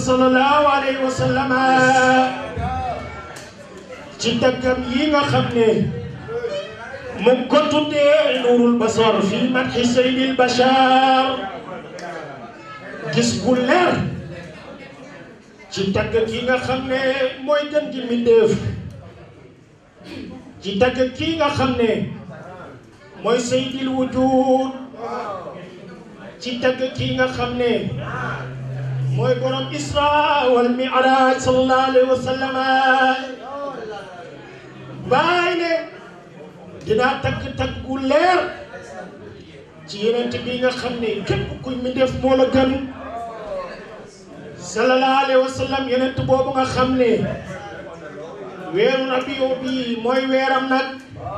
sallallahu alayhi wa sallam ci daggam yi nga xam ne mu ngi ko tuddee nuurul basar fi madhi sayyidil bashar gis bu leer ci tagg ki nga xam ne mooy gën gi mbindéef ci tagg ki nga xam ne mooy sayyidil wujud ci tagg ki nga xam ne mooy borom isra wal mi'raj sallallahu alayhi wa sallam bàyyi ne dinaa tagg tagg gu leer ci yeneen bi nga xam ne képp kuy mbindéef moo la gën sallallahu alayhi wa sallam yeneen boobu nga xam ne weeru rabiu bi mooy weeram nag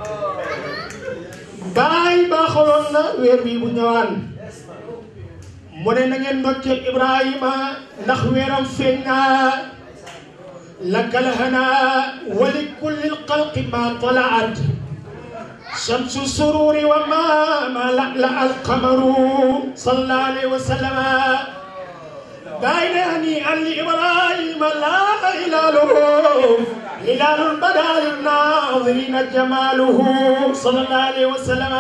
bàyyi baaxaloon na weer bi bu ñëwaan mu ne na ngeen ndokkeel Ibrahima ndax weeram feeñ naa lakal hana wali kulli lxalqi ma talaat shamsu sururi wa ma ma la la alqamaru sallallahu alayhi wa sallam bàyyi ne hani ali Ibrahima laa hilaaluhu hilaalul badaa linnaazirina jamaaluhu sallallahu alayhi wa sallam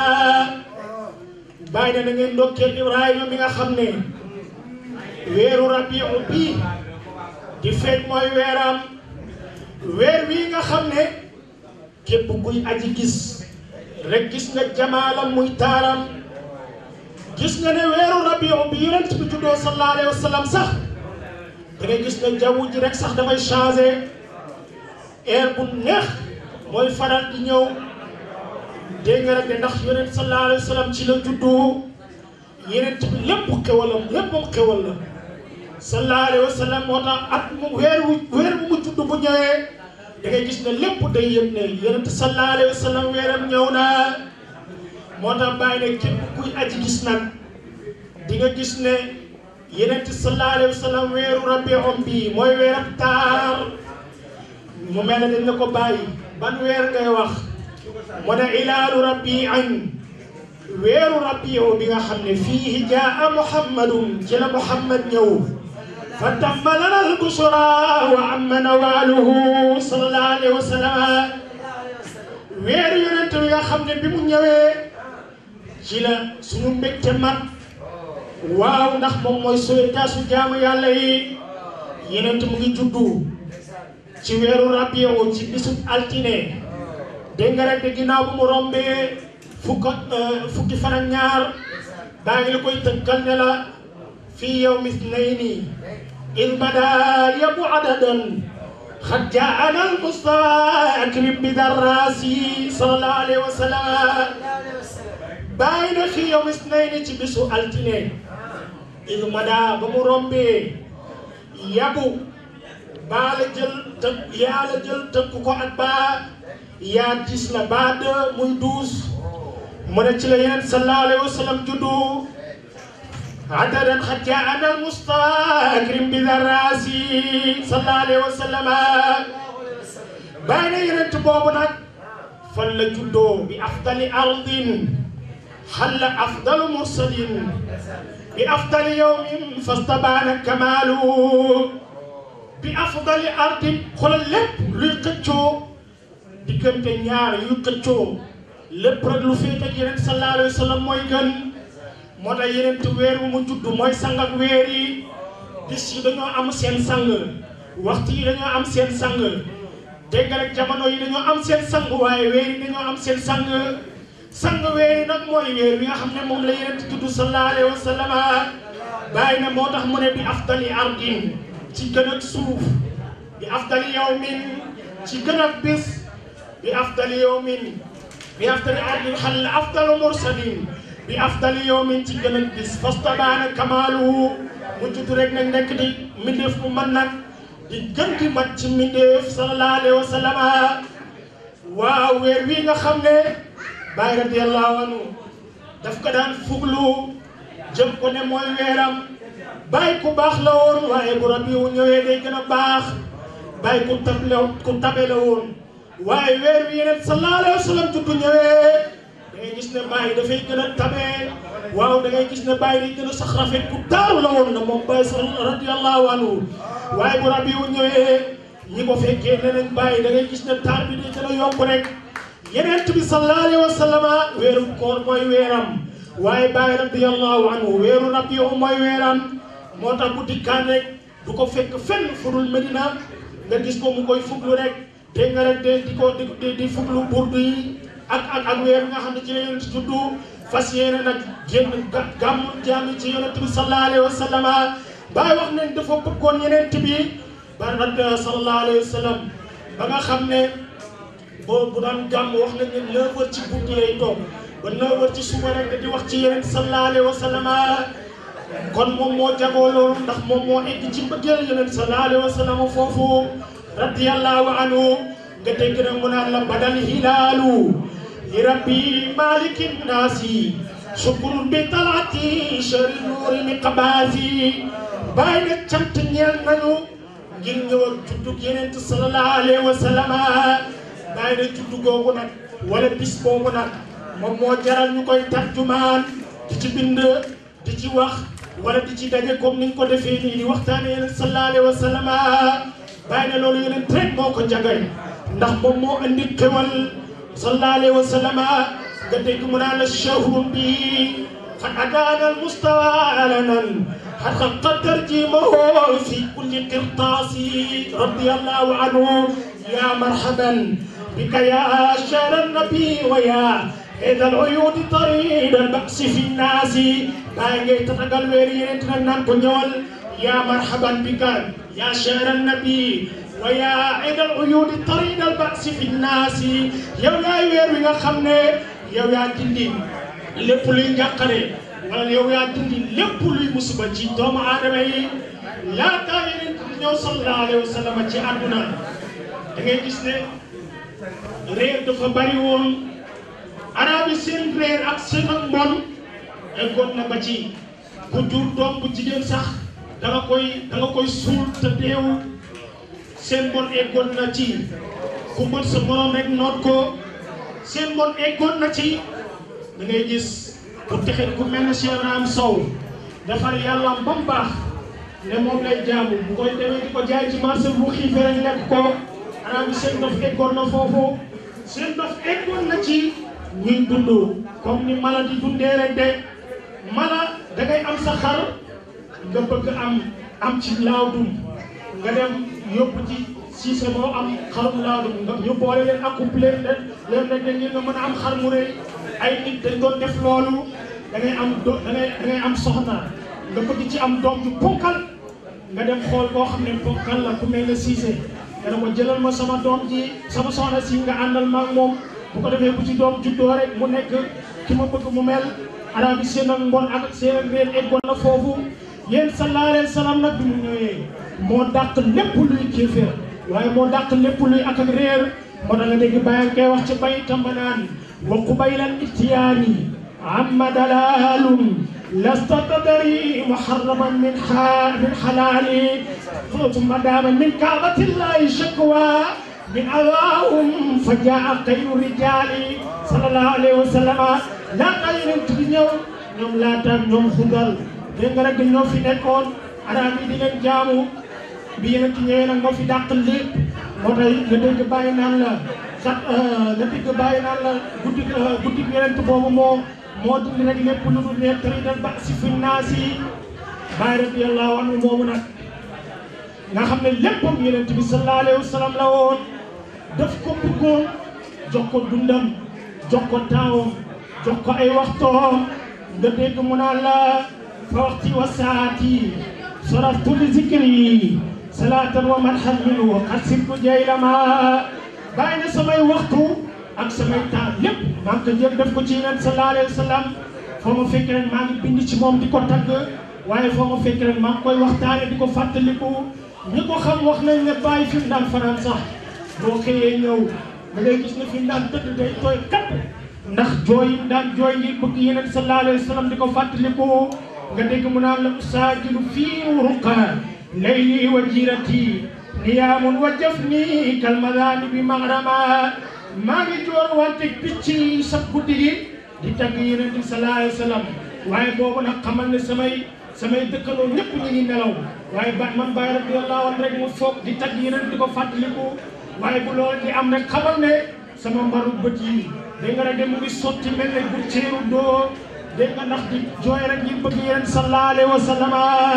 bàyyi ne na ngeen ndokkeel Ibrahima mi nga xam ne weeru rabiu bi di feeñ mooy weeram weer wi nga xam ne képp kuy aji gis rek gis nga jamaalam muy taaram gis nga ne weeru rabiu bi yonent bi juddoo sallallahu alayhi wa sallam sax da ngay gis ne jaww ji rek sax dafay changé air bu neex mooy faral di ñëw dégg nga rek ne ndax yonent sallallahu alayhi wa sallam ci la juddu yonent bi lépp xewalam lépp moom xewal la sallallahu alayhi wa sallam moo tax at mu weer wu weer bu mu judd bu ñëwee da ngay gis ne lépp day yëg ne yonent sallallahu alayhi wa sallam weeram ñëw na moo tax bàyyi ne képp kuy aji gis nag di nga gis ne yonent sallallahu alayhi wa sallam weeru rabiom bi mooy weeram taar mu mel ne dañ ne ko bàyyi ban weer ngay wax mu ne ilaalu rabiin weeru rabiu bi nga xam ne fii jaa muhammadun ci la muhammad ñëw fa tamma lana albusra wa amma nawaaluhu sallallahu alayhi wa sallam weeru yonent bi nga xam ne bi mu ñëwee ci la suñu mbégte mat waaw ndax moom mooy sauvetage su jaamu yàlla yi yonent mu ngi juddu ci weeru rabiu ci bisub altine dégg nga rek de ginnaaw bu mu rombee fukk fukki fan ak ñaar baa ngi la koy tënkal ne la fii yawmi ithnayni id bada yabu adadan xad jaana al mustafa akrim bi darraasi sallallahu alayhi wa sallam bàyyi na fii yawmi ithnayni ci bisu altine id bada ba mu rombee yabu baa la jël tënk yaa la jël tënk ko ak baa yaa gis la baa de muy douze mu ne ci la yeneen sallallahu alayhi wa sallam juddu adadan xad jaana al mustafa akrim bi darraasi sallallahu alayhi wa sallam bàyyi na yeneen boobu nag fan la juddoo bi afdali ardin xalla afdalu mursalin bi afdali yawmin fastabaana kamaalu bi afdali ardin xoolal lépp luy xëccoo diggante ñaar yu xëccoo lépp rek lu féete ak yeneen sallallahu alayhi wa sallam mooy gën moo tax yeneen te weer wu mu judd mooy sang ak weer yi bis yi dañoo am seen sang waxtu yi dañoo am seen sang dégg nga rek jamono yi dañoo am seen sang waaye weer yi dañoo am seen sang sang weer yi nag mooy weer bi nga xam ne moom la yeneen te judd sallallahu alayhi wa sallam bàyyi na moo tax mu ne bi afdali ardin ci gën ak suuf bi afdali yawmin ci gën ak bis bi afdali yawmin bi afdali ardin xal afdalu mursalin bi afdali yawmin ci gën a bis fastabaana kamaaluhu mu judd rek nag nekk di mbindeef mu man nag di gën di mat ci mbindeef sallallahu alayhi wa sallam waaw weer wi nga xam ne Baay radiyallahu anhu daf ko daan fuglu jëm ko ne mooy weeram Baay ku baax la woon waaye bu Rabiu ñëwee day gën a baax Baay ku table ku tabe la woon waaye weer wi yeneen sallallahu alayhi wa sallam juddu ñëwee da ngay gis ne Baay dafay gën a tabe waaw da ngay gis ne Baay day gën a sax rafet ku taaru la woon na moom Baay sa radiyallahu anhu waaye bu rabiu ñëwee ñi ko fekkee ne nañ bàyyi da ngay gis ne taar bi day gën a yokk rek yeneen bi sallallahu alayhi wa sallama weeru koor mooy weeram waaye bàyyi radiyallahu anhu weeru rabiu mooy weeram moo tax bu dikkaan rek du ko fekk fenn fudul Medina nga gis ko mu koy fuglu rek dégg nga rek de di ko di di fuglu burdu yi ak ak ak weer nga xam ne ci la yonent juddu fas yéene nag génn gàmmu jaami ci yonent bi sallallahu alayhi wa sallama bàyyi wax nañ dafa bëggoon yonent bi ba rad sallallahu alayhi wa sallam ba nga xam ne boo bu daan gàmm wax nañ ne neuf heures ci guddi lay toog ba neuf heures ci suba rek di wax ci yonent sallallahu alayhi wa sallama kon moom moo jagoo loolu ndax moom moo egg ci mbëggeel yonent sallallahu alayhi wa sallam foofu radiyallahu anhu nga dégg nag mu naan la badal hilaalu li rabbi maliki naasi sukurun bi talaati shari nuuri mi qabaasi bàyyi na cant ñeel nañu ngir ñëw ak juddug yonent sallallahu alayhi wa sallam bàyyi na juddu googu nag wala bis boobu nag moom moo jaral ñu koy tarjumaan di ci bind di ci wax wala di ci daje comme niñ ko defee nii di waxtaane yonent sallallahu alayhi wa sallam bàyyi na loolu yonent rek moo ko jagay ndax moom moo andi xewal sallallahu alayhi wa sallam nga dégg mu naan la shahrun bi qad adaana al mustawa alanan xat xaqa tarjimahu fi kulli qirtaasi radiyallahu anhu ya marhaban bika ya shahra nabi wa ya إذا العيون طريد البأس في الناس باغي تتقل ويرين تنان كنيول يا مرحبا بك يا شهر النبي ويا إذا العيون طريد البأس في الناس يو يا وير ويغا خمني يو يا دندي lépp luy njàqare wala yow yaa dindi lépp luy musiba ci doomu aadama yi laataa yeneen di ñëw sallallahu alayhi wa sallam ci àdduna da ngay gis ne réer dafa bari woon arab yi seen réer ak seen ak mbon eggoon na ba ci ku jur doom bu jigéen sax da nga koy da nga koy suul te deewul seen mbon eggoon na ci ku mën sa morom rek noot ko seen mbon eggoon na ci da ngay gis ku texet ku mel ne Cheikh Ibrahim Sow defar yàlla ba mu baax ne moom lay jaamu bu koy demee di ko jaay ci marché bu xiifee rek lekk ko arab yi seen dof eggoon na foofu seen dof eggoon na ci ñuy dund comme ni mala di dundee rek de mala da ngay am sa xar nga bëgg am am ci laawdum nga dem yóbbu ci siise moo am xarum laawdum nga ñu boole leen accouplé leen leen rek de nga mën a am xar mu rëy ay nit dañ doon def loolu da ngay am do da ngay da ngay am soxna nga bëgg ci am doom ju ponkal nga dem xool koo xam ne ponkal la ku mel ne siise nga ne ko jëlal ma sama doom ji sama soxna si nga àndal ma ak moom bu ko defee bu ci doom juddoo rek mu nekk ki ma bëgg mu mel arab yi seen ak mbon ak seen ak réer eggoon na foofu yéen sallallahu alayhi wa sallam nag bi mu ñëwee moo dàq lépp luy kéeféer waaye moo dàq lépp luy ak ak réer moo tax nga dégg bàyyi koy wax ci bay tamba naan wa qubaylan ittiyaani amma dalalun lasta tadri muharraman min ha min halali ثم دام من كعبة الله شكوى من أواهم فجاء خير الرجال صلى الله عليه وسلم لا خير تبنيو ñoom laataan ñoom xudal dégg nga rek ñoo fi nekkoon arab yi di leen jaamu bi yeneen ci ñëwee nag moo fi dàq lépp moo tax nga dégg bàyyi naan la sax nga dégg bàyyi naan la guddi guddi yeneen boobu moo moo dindi rek lépp lu dul ne tëri dal ba si fi naas yi bàyyi radiyallahu anhu moomu nag nga xam ne léppam yonent bi sallallahu alayhi wa sallam la woon daf ko bëggoon jox ko dundam jox ko taawam jox ko ay waxtoom nga dégg mu naan la fa waxti wa saati saraftu li zikri salaatan wa madhan minhu qad sirtu jaylama bàyyi na samay waxtu ak samay taal lépp maa ngi ko jël def ko ci yonent sallallahu alayhi wa sallam foo ma fekk rek maa ngi bind ci moom di ko tagg waaye foo ma fekk rek maa ngi koy waxtaane di ko fàttaliku ñi ko xam wax nañ ne bàyyi fi mu daan fanaan sax boo xëyee ñëw da ngay gis ne fi mu daan tëdd day tooy kat ndax jooy yi daan jooy ngir bëgg yeneen sallallahu alayhi wa sallam di ko fàttaliku nga dégg mu naan la usaajilu fii ruqa layli wa jirati niyaamun wa jafni kalmadani bi magrama maa ngi joor wante picc yi sa guddi gi di tagg yeneen sallallahu alayhi wa sallam waaye boobu nag xamal ne samay samay dëkkaloo ñëpp ñu ngi nelaw waaye ba man bàyyi radiyallahu anhu rek mu foog di tagg yeneen di ko fàttaliku waaye bu loolu di am rek xamal ne sama mbaru bët yi dégg nga rek de mu ngi sotti mel ne bu ceeru doo dégg nga ndax di jooy rek ngir bëgg yeneen sallallahu alayhi wa sallam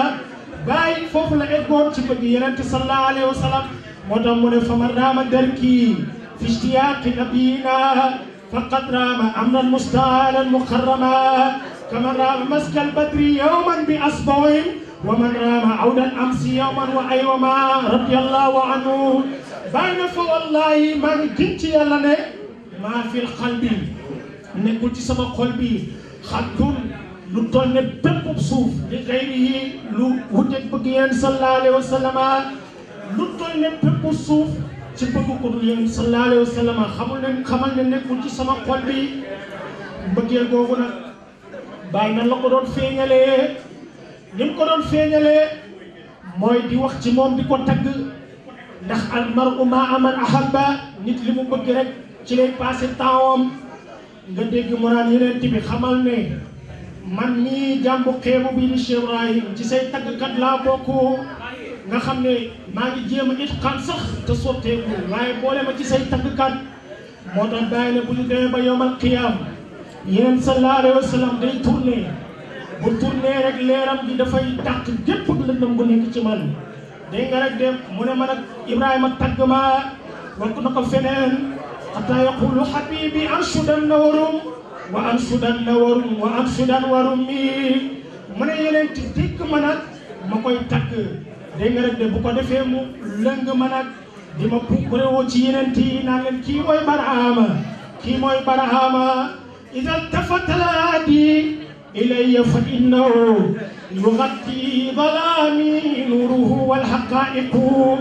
bàyyi foofu la eggoon ci bëgg yeneen sallallahu alayhi wa sallam moo tax mu ne faman raama darki fi ishtiyaaqi nabiyina faqad raama amran mustaalan mukarrama kaman raama maskal badri yawman bi asbawin wa man raama awdan amsi yawman wa aywama radiyallahu anhu bàyyi na fa wallahi maa ngi gën ci yàlla ne maa fil qalbi nekkul ci sama xol bi xattun lu toll ne bépp suuf li xëyri yi lu wuteeg bëgg yéen sallallahu alayhi wa sallam lu toll ne bépp suuf ci bëgg ko dul yéen sallallahu alayhi wa sallam xamul ne xamal ne nekkul ci sama xol bi mbëggeel googu nag bàyyi na la ko doon feeñalee ni mu ko doon feeñalee mooy di wax ci moom di ko tagg ndax al mar'u ma'a man ahabba nit li mu bëgg rek ci lay passé tempsam nga dégg mu naan yeneen bi xamal ne man mii jàmbu xeebu bi di Cheikh Ibrahim ci say taggkat laa bokk nga xam ne maa ngi jéem a itqaan sax te sotteeku waaye boole ma ci say taggkat moo tax bàyyi ne bu ñu demee ba yowmal qiyaam yeneen sallallahu alayhi wa sallam day tourné bu tourné rek leeram gi dafay dàq gépp lëndëm bu nekk ci man dégg nga rek de mu ne ma nag Ibrahima tagg ma wax na ko feneen xataa yaqulu habibi anshudan na warum wa anshudan na warum wa anshudan warum mi mu ne yeneen ti dikk ma nag ma koy tagg dégg nga rek de bu ko defee mu lëng ma nag di ma pukkure woo ci yeneen ti naan leen kii mooy Barahama kii mooy Barahama ida tafata laadi ilayya fa innahu يغطي ظلامي نوره والحقائق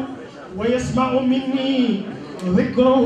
ويسمع مني ذكره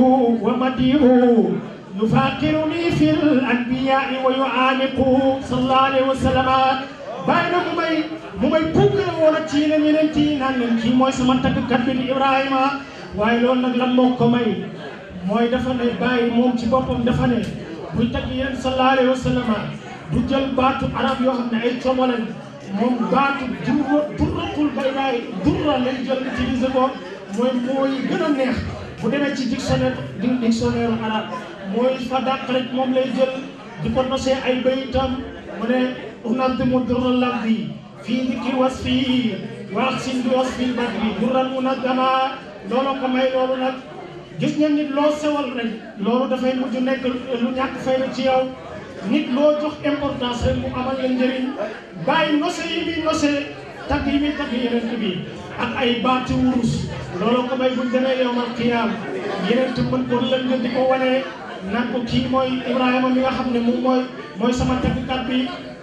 ومديحه يفاقرني في الأنبياء ويعانق صلى الله عليه وسلم بين ممي ممي بوكر ولا تينا نينتي نان كي موي سما تاكkat bi Ibrahima waaye loolu nag lan moo ko may mooy dafa ne bàyyi moom ci boppam dafa ne buy tagg yéen sallallahu alayhi wa sallam du jël baatu arab yoo xam ne ay coomo lañ moom baatu durra durratul baydaay durra lañ jël utilisé ko mooy mooy gën a neex bu demee ci dictionnaire di dictionnaire arabe mooy fa dàq rek moom lay jël di ko nosee ay bayitam mu ne unadimu durra lafdi fii dikri wasfi wa axsin bi wasfi badri durran munaddama loolu ko may loolu nag gis ngeen nit loo sewal rek loolu dafay mujj nekk lu ñàkk fay na ci yow nit loo jox importance rek mu amal la njëriñ bàyyi nose yi muy nose tagg yi muy tagg yeneen bi ak ay baati wurus loolu ko may buñ demee yowmal qiyaam yeneen te mën ko lëng di ko wane naan ko kii mooy Ibrahima mi nga xam ne moom mooy mooy sama taggkat bi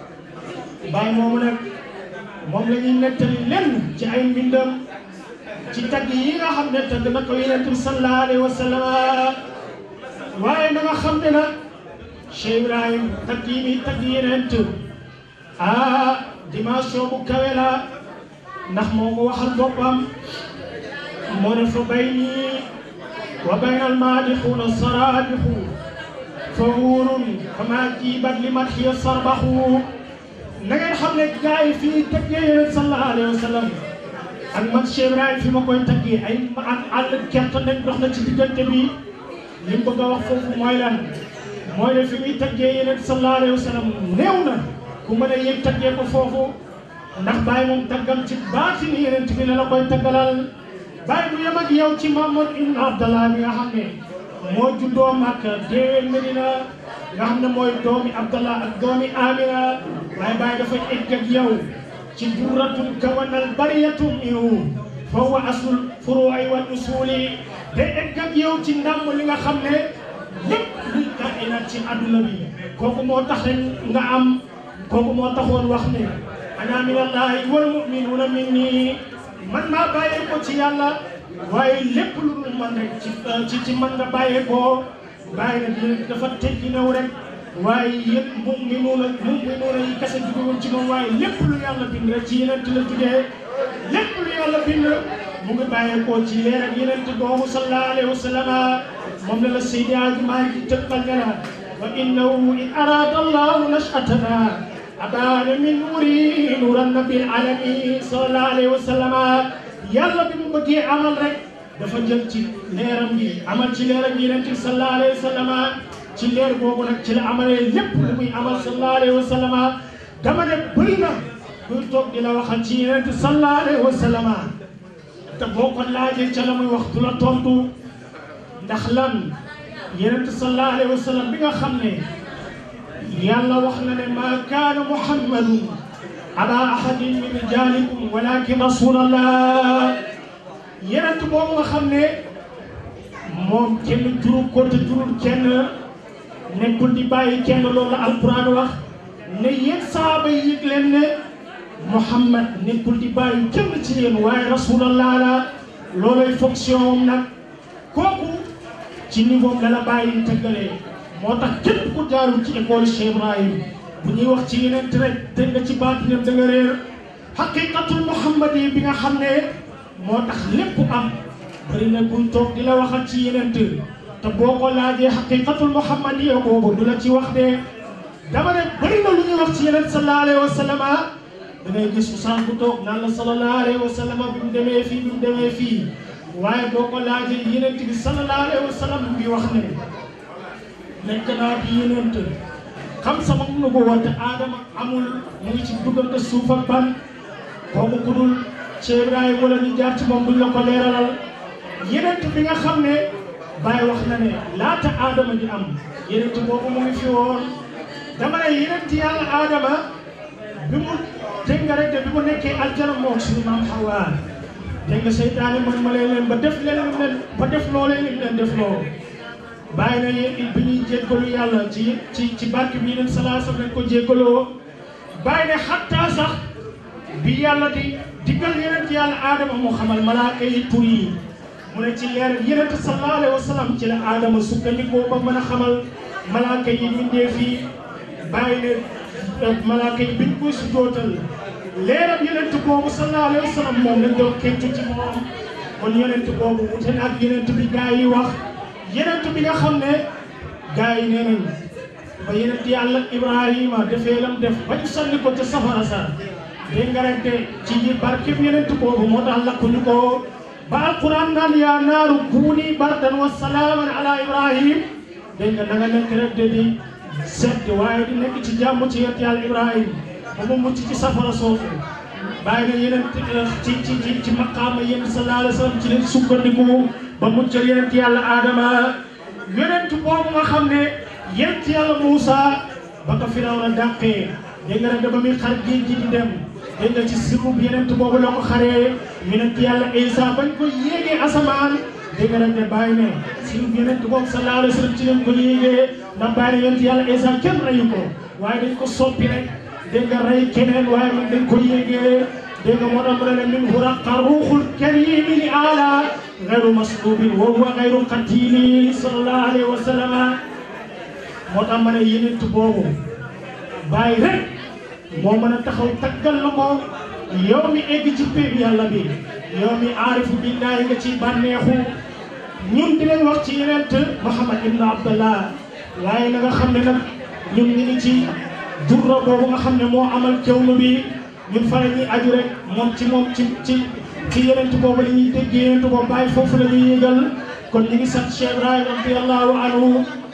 bàyyi moomu nag moom la ñuy nettali lenn ci ay mbindam ci tagg yi nga xam ne tagg na ko yeneen bi sallallahu alayhi wa sallam waaye na nga xam ne nag Cheikh Ibrahim tagg yi muy tagg yeneen ah dimension bu kawe la ndax moo ko waxal boppam moo ne fa bayni wa bayna almaadixuuna saraadixu fa wuurun fama jiibat li madxiya sarbaxu na ngeen xam ne gars yi fii taggee yeneen sallallahu alayhi wa sallam ak man Cheikh Ibrahim fi ma koy taggee ay ak àll gerte nañ dox na ci diggante bi li mu bëgg a wax foofu mooy lan mooy ne fi muy taggee yeneen sallallahu alayhi wa sallam néew na ku mën a yëg taggee ko foofu ndax bàyyi moom taggam ci baati ni yeneen bi la la koy taggalal bàyyi du yem ak yow ci Muhammad ibn Abdallah mi nga xam ne moo juddoo Makka déewee Medina nga xam ne mooy doomi Abdallah ak doomi Amina waaye bàyyi dafa egg ak yow ci durratun kawanal bariyatun ihu fa huwa aslul furu'i wal usuli day egg ak yow ci ndàmm li nga xam ne lépp luy kainaat ci àdduna bi kooku moo tax rek nga am kooku moo taxoon wax ne ana min allahi wal muminuuna minni man maa bàyyee ko ci yàlla waaye lépp lu dul man rek ci ci ci man nga bàyyee ko bàyyi na dina dafa teggi new rek waaye yëpp muminuuna muminuuna yi kese jugewul ci moom waaye lépp lu yàlla bind rek ci yeneen la jugee lépp lu yàlla bind mu ngi bàyyee ko ci leer ak yeneen boobu sallallahu alayhi wa sallam moom la la Seydi Hadji Malick tëkkal ne la wa innahu in arada allahu nashatana أبان من نوري نور النبي العالمي صلى الله عليه وسلم yàlla bi mu bëggee amal rek dafa jël ci leeram gi amal ci leeram gi yonent bi sallallahu alayhi wa sallam ci leer boobu nag ci la amalee lépp lu muy amal sallallahu alayhi wa sallam dama ne bëri na kuy toog di la waxal ci yonent bi sallallahu alayhi wa sallam te boo ko laajee ca la muy wax du la tontu ndax lan yonent bi sallallahu alayhi wa sallam bi nga xam ne yàlla wax na ne maa kaana muhammadun aba ahadin min rijalikum walakin rasulallah yenent boobu nga xam ne moom kenn juru ko te jurul kenn nekkul di bàyyi kenn loolu la alquran wax ne yéen saaba yi yëg leen ne Muhammad nekkul di bàyyi kenn ci yéen waaye rasulallah la loolay fonction am nag kooku ci niveau la la bàyyi tëggalee moo tax képp ku jaarul ci école Cheikh Ibrahim bu ñuy wax ci yeneen rek dégg nga ci baatinam da nga réer xaqiqatul muhammad yi bi nga xam ne moo tax lépp am bëri na kuy toog di la waxal ci yeneen te boo ko laajee xaqiqatul muhammad yi boobu du la ci wax de dama ne bëri na lu ñuy wax ci yeneen sallallahu alayhi wa sallam da ngay gis usaan bu toog naan la sallallahu alayhi wa sallam bi mu demee fii bi mu demee fii waaye boo ko laajee yeneen bi sallallahu alayhi wa sallam bi wax ne nekk naa bi yeneen xam sama nu ko wante aadama amul mu ngi ci duggante suuf ak ban kooku ku dul Cheikh Ibrahima wala ñu jaar ci moom buñ la ko leeralal yeneen bi nga xam ne Baye wax na ne laata aadama di am yeneen boobu mu ngi fi woon dama ne yeneen yàlla aadama bi mu dégg nga rek de bi mu nekkee aljana moom suñu maam Hawa dégg nga seytaane man ma leen ba def leen leen ba def loo leen leen def loo bàyyi na yéen bi ñuy jéggalu yàlla ci ci ci barke bi yeneen salaasam lañ ko jéggaloo bàyyi ne xattaa sax bi yàlla di diggal yeneen ci yàlla aadama moo xamal malaaka yi tur yi mu ne ci leer yeneen sallallahu alayhi wa sallam ci la aadama sukkandikoo ba mën a xamal malaaka yi bindee fii bàyyi ne malaaka yi biñ koy sujootal leeram yeneen boobu sallallahu alayhi wa sallam moom lañ doon kentu ci moom kon yeneen boobu wute na ak yeneen bi gaa yi wax yenent bi nga xam ne gars yi nee nañ ba yenent yàlla ibrahima defee lam def ba ñu sànni ko ca safara sa dégg nga rek de ci ji barkeb yenent boobu moo tax lakkuñu ko ba alquran naan yaa naaru kuuni bardan wa salaaman ala ibrahim dégg nga na nga nekk rek de di sedd waaye di nekk ci jàmm ci yenent yàlla ibrahim ba mu mucc ci safara soosu bàyyi na yeneen ci ci ci ci maqaama yéen sallallahu alayhi wa sallam ci leen sukkandiku ba muccal yeneen yàlla Adama yeneen boobu nga xam ne yeneen yàlla Moussa ba ko Firawna dàqee dégg nga rek ba muy xar géej gi di dem dégg nga ci sirub yeneen boobu la ko xaree yeneen yàlla Isa bañ ko yéegee asamaan dégg nga rek ne bàyyi ne sirub yeneen boobu sallallahu alayhi wa sallam ci leen ko yéegee ndax bàyyi ne yeneen yàlla Isa kenn reyu ko waaye dañ ko soppi rek. dégg nga rey keneen waaye man dañ ko yéegee dégg nga moo tax mu ne min huraqa ruuxul karimi li ala gayru maslubin wa huwa gayru qatili sallallahu alayhi wa sallam moo tax ma ne yenent boobu bàyyi rek moo mën a taxaw taggal la ko yow mi egg ci péeb yàlla bi yow mi aarifu billahi nga ci bànneexu ñun di leen wax ci yenent Muhammad ibn Abdallah waaye na nga xam ne nag ñun ñu ngi ci durra boobu nga xam ne moo amal kewnu bi ñun fa la ñuy aju rek moom ci moom ci ci ci yenent boobu la ñuy dégg yenent boobu bàyyi foofu la ñuy yëgal kon ñu ngi sant Cheikh Ibrahima radiyallahu anhu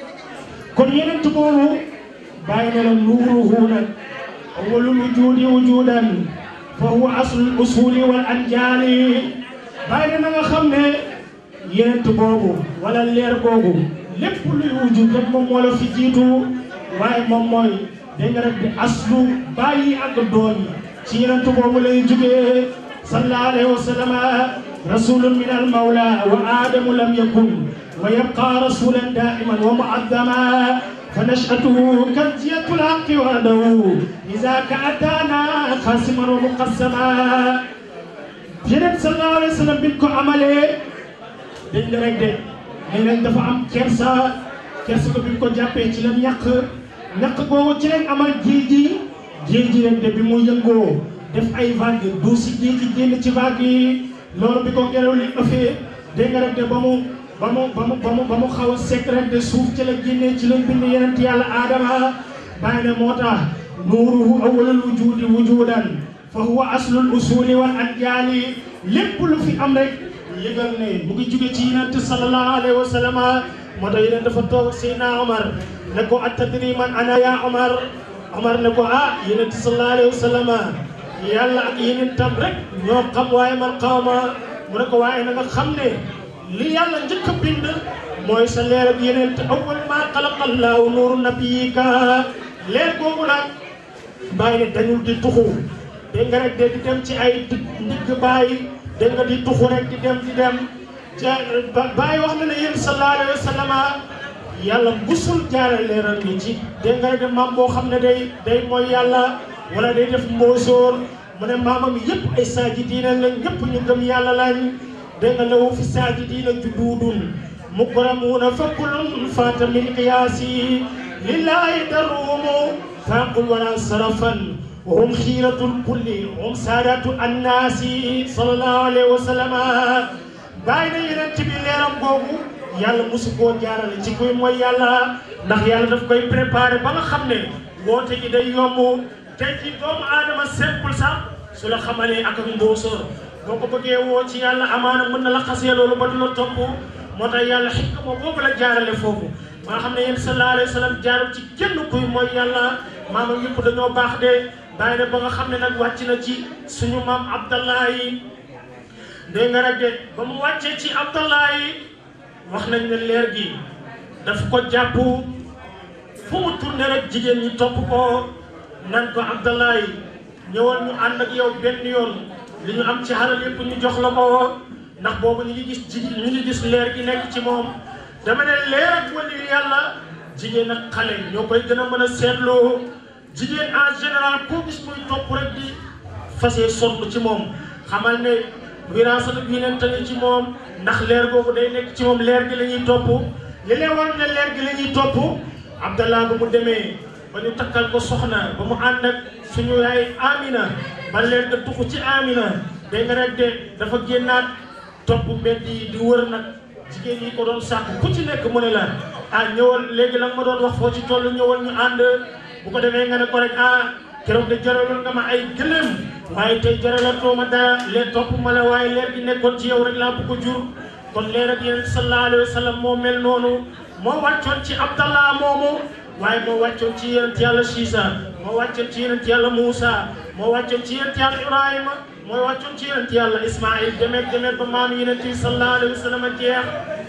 kon yenent boobu bàyyi na la nuuruhu nag awwalul wujudi wujudan fa huwa aslul usuli wal anjaali bàyyi na nga xam ne yenent boobu wala leer googu lépp luy wujud rek moom moo la fi jiitu waaye moom mooy dégg nga rek di aslu bàyyi ak doom yi ci yenent boobu lay jógee sallallahu alayhi wa sallam rasulun min al mawla wa adamu lam yakun wa yabqa rasulan daiman wa muaddama fa nashatuhu kanziyatul haqqi wahdahu iza ka atana qasiman wa muqassama yenent sallallahu alayhi wa sallam biñ ko amalee dégg nga rek de nee nañ dafa am kersa kersa ko biñ ko jàppee ci la ñàkk ñàkk googu ci lañ amal géej gi géej gi rek de bi mu yëngoo def ay vague du si géej gi génn ci vague yi loolu bi ko ngelaw li ëffee dégg nga rek de ba mu ba mu ba mu ba mu ba mu xaw a sekk rek de suuf ci la génnee ci lañ bind yeneen yàlla aadama bàyyi ne moo tax nuuruhu awwalul wujudi wujudan fa huwa aslul usuli wal adjaali lépp lu fi am rek yëgal ne mu ngi jóge ci yonent sallallahu alayhi wa sallam moo tax yonent dafa toog Seydina Omar ne ko attadri man ana ya Omar Omar ne ko ah yonent sallallahu alayhi wa sallam yàlla ak yeneen tam rek ñoo xam waaye man xaw ma mu ne ko waaye na nga xam ne li yàlla njëkk a bind mooy sa leer ak yeneen te awwal maa xalaqa Allahu nuuru nabiyika leer googu nag bàyyi ne dañul di tuxu dégg nga rek de di dem ci ay ndigg bàyyi dégg nga di tuxu rek di dem di dem ca bàyyi wax na ne yéen sallallahu alayhi wa sallam yàlla musul jaare leeral ni ci dégg nga rek de maam boo xam ne day day mooy yàlla wala day def mbóosóor mu ne maamam yëpp ay saajidiina lañ ñëpp ñu gëm yàlla lañ dégg nga lawu fi saajidiina juduudun mukramuuna fa kullun faata min qiyaasi lillahi daruumu faaqul wala sarafan wa hum xiiratul kulli hum saadatu annaasi sallallahu alayhi wa sallam bàyyi na yeneen ci bi leeram googu yàlla mosu koo jaarale ci kuy mooy yàlla ndax yàlla daf koy préparé ba nga xam ne woote gi day yomb tey ci doomu aadama simple sax su la xamalee ak ak mbóosóor boo ko bëggee woo ci yàlla amaana mën na la xasee loolu ba du la topp moo tax yàlla xikma boobu la jaarale foofu ba nga xam ne yéen sallallahu alayhi wa sallam jaarul ci kenn kuy mooy yàlla maamam yëpp dañoo baax de bàyyi na ba nga xam ne nag wàcc na ci suñu maam Abdallahi dégg nga rek de ba mu wàccee ci Abdallahi wax nañ ne leer gi daf ko jàpp fu mu tourné rek jigéen ñi topp ko nan ko Abdallahi ñëwoon ñu ànd ak yow benn yoon li ñu am ci xalal yëpp ñu jox la ko ndax boobu ñu ngi gis jigéen ñu ngi gis leer gi nekk ci moom dama ne leer ak wali yàlla jigéen ak xale ñoo koy gën a mën a seetloo jigéen en général koo gis muy topp rek di fasee sonn ci moom xamal ne wiraasatu bi neen tane ci moom ndax leer googu day nekk ci moom leer gi la ñuy topp li leen war ne leer gi la ñuy topp Abdallah ba mu demee ba ñu takkal ko soxna ba mu ànd ak suñu yaay Amina ba leer nga tuxu ci Amina dégg nga rek de dafa génnaat topp mbedd yi di wër nag jigéen yi ko doon sàkk ku ci nekk mu ne la ah ñëwal léegi la nga ma doon wax foo ci toll ñëwal ñu ànd bu ko defee nga ne ko rek ah keroog de jaraloon nga ma ay gëlëm waaye tey jaralatoo ma dara lee topp ma la waaye leer gi nekkoon ci yow rek laa bëgg a jur kon leer ak yéen sallallahu alayhi wa sallam moo mel noonu moo wàccoon ci Abdallah moomu waaye moo wàccoon ci yonent yàlla Siisa moo wàccoon ci yonent yàlla Muusa moo wàccoon ci yonent yàlla Ibrahima mooy wàccoon ci yonent yàlla Ismaïl demet demet ba maam yonent yi sallallahu alayhi wa sallam jeex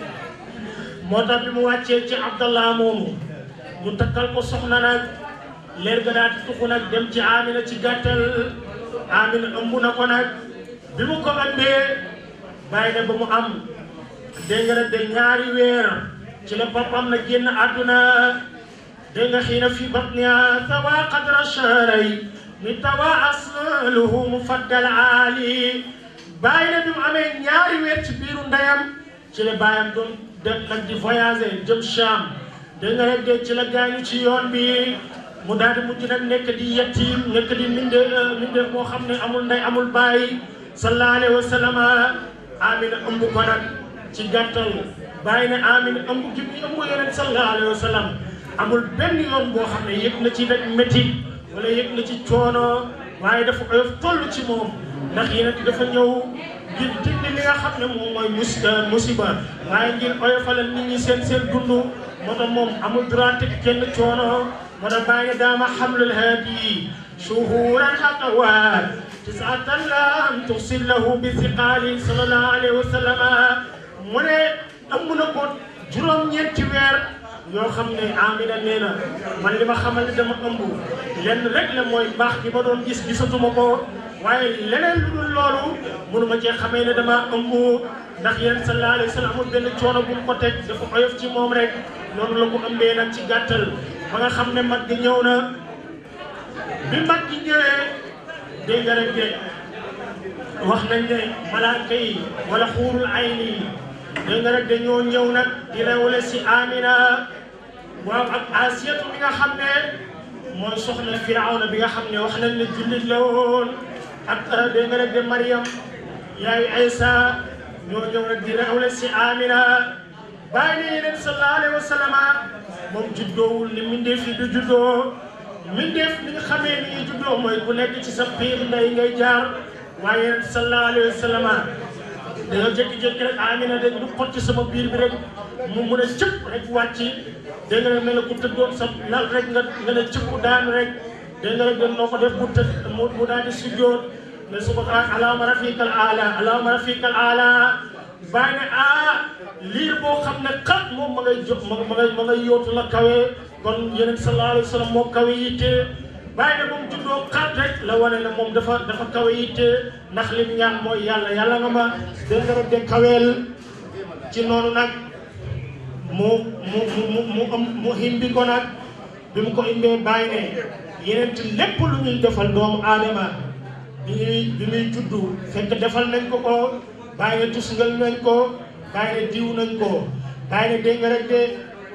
moo tax bi mu wàccee ci Abdallah moomu ñu takkal ko soxna nag leer ga daal di tuxu nag dem ci Amina ci gàttal Amina ëmb na ko nag bi mu ko ëmbee bàyyi na ba mu am dégg nga de ñaari weer ci la papam na génn àdduna dégg nga xiina fi batniha tawa qadra shahray mi tawa asluhu mufaddal aali bàyyi na bi mu amee ñaari weer ci biiru ndeyam ci la bàyyam doon dem nag di voyager jëm Cham dégg nga rek de ci la gaañu ci yoon bi mu daal di mujj nag nekk di yettiim nekk di minde minde moo xam ne amul ndey amul bàyyi sallallahu alayhi wa sallam Amina ëmb ko nag ci gàttal bàyyi ne Amina ëmb gi muy ëmb yeneen sallallahu alayhi wa sallam amul benn yoon boo xam ne yëg na ci nag métti wala yëg na ci coono waaye dafa oyof toll ci moom ndax yeneen dafa ñëw ngir dindi li nga xam ne moom mooy mus musiba waaye ngir oyofalal nit ñi seen seen dund moo tax moom amul droit teg kenn coono moo tax bàyyi daama xamlul haadi shuhuran xatawaat tisatan lam tuxsil lahu bi siqaali sallallahu alayhi wa sallam mu ne ëmb na ko juróom-ñeenti weer yoo xam ne Amina nee na man li ma xamal ne dama ëmb lenn rek la mooy baax gi ma doon gis gisatuma ko waaye leneen lu dul loolu mënuma cee xamee ne dama ëmb ndax yéen sallallahu alayhi wa sallam amul benn coono bu mu ko teg dafa oyof ci moom rek noonu la ko ëmbee nag ci gàttal ba nga xam ne mag gi ñëw na bi mag gi ñëwee dégg nga rek de wax nañ ne malaaka yi wala xuurul ayni yi dégg nga rek de ñoo ñëw nag di rewle si Amina waaw ak Asiyatu bi nga xam ne mooy soxna Firawna bi nga xam ne wax nañ ne jullit la woon ak dégg nga rek de Mariam yaayu Aysa ñoo ñëw nag di rewle si Amina bàyyi ne yeneen sallallahu alayhi wa sallam moom juddoowul ni mindee fi du juddoo mbindeef li nga xamee ni ñuy juddoo mooy ku nekk ci sa biir ndey ngay jaar waaye yonent sallallahu alayhi wa sallam dañoo jékki-jékki rek Amina de ñu xotti sama biir bi rek mu mun a cëpp rek wàcc dégg nga rek mel ne ku tëddoon sa lal rek nga nga ne cëpp daan rek dégg nga rek dañ noo ko def mu tëdd mu mu daal di sujjoot ne subhaana allahumma rafiqal aala allahumma rafiqal aala bàyyi ne ah liir boo xam ne xat moom ma ngay jóg ma ma ngay ma ngay yóotu la kawe kon yeneen sallallahu alayhi wa sallam moo kawe yitte bàyyi ne moom juddoo xat rek la wane ne moom dafa dafa kawe yitte ndax lim ñaan mooy yàlla yàlla nga ma dégg nga rek de kaweel ci noonu nag mu mu mu mu mu mu himbi ko nag bi mu ko imbee bàyyi ne yeneen ci lépp lu ñuy defal doomu aadama bi ñuy bi muy juddu fekk defal nañ ko ko bàyyi ne tusngal nañ ko bàyyi ne diw nañ ko bàyyi ne dégg nga rek de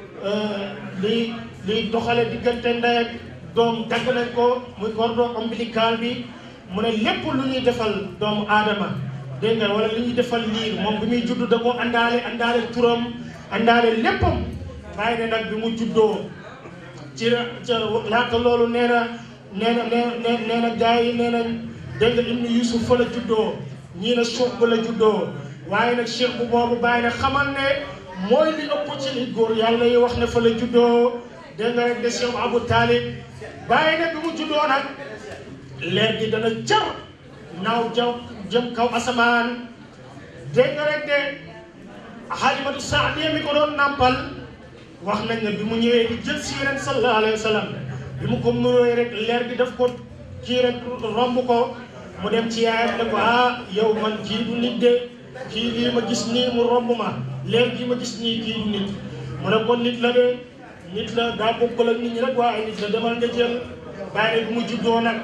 li li doxale diggante ndey ak doom dagg nañ ko muy cordon ombilical bi mu ne lépp lu ñuy defal doomu aadama dégg nga wala lu ñuy defal liir moom bi muy juddu da ko àndaale àndaale turam àndaale léppam bàyyi ne nag bi mu juddoo ci ca laata loolu nee na nee na nee nee na gars yi nee nañ dégg nga ibnu yusuf fa la juddoo ñii na suuf ba la juddoo waaye nag cheikh bu boobu bàyyi ne xamal ne mooy li ëpp ci li góor yàlla yi wax ne fa la juddoo dégg nga rek de cheikh abou talib bàyyi ne bi mu juddoo nag leer gi dana jar naaw jaw jëm kaw asamaan dégg nga rek de xalimatu saadiya mi ko doon nàmpal wax nañ ne bi mu ñëwee di jël si yeneen sallallahu alayhi wa sallam bi mu ko nuróoy rek leer gi daf ko kii rek romb ko mu dem ci yaayam ne ko ah yow man kii du nit de kii lii ma gis nii mu romb ma leer gii ma gis nii kii du nit mu ne ko nit la de nit la daa bokkul ak nit ñi rek waaye nit la demal nga jël bàyyi bi mu juddoo nag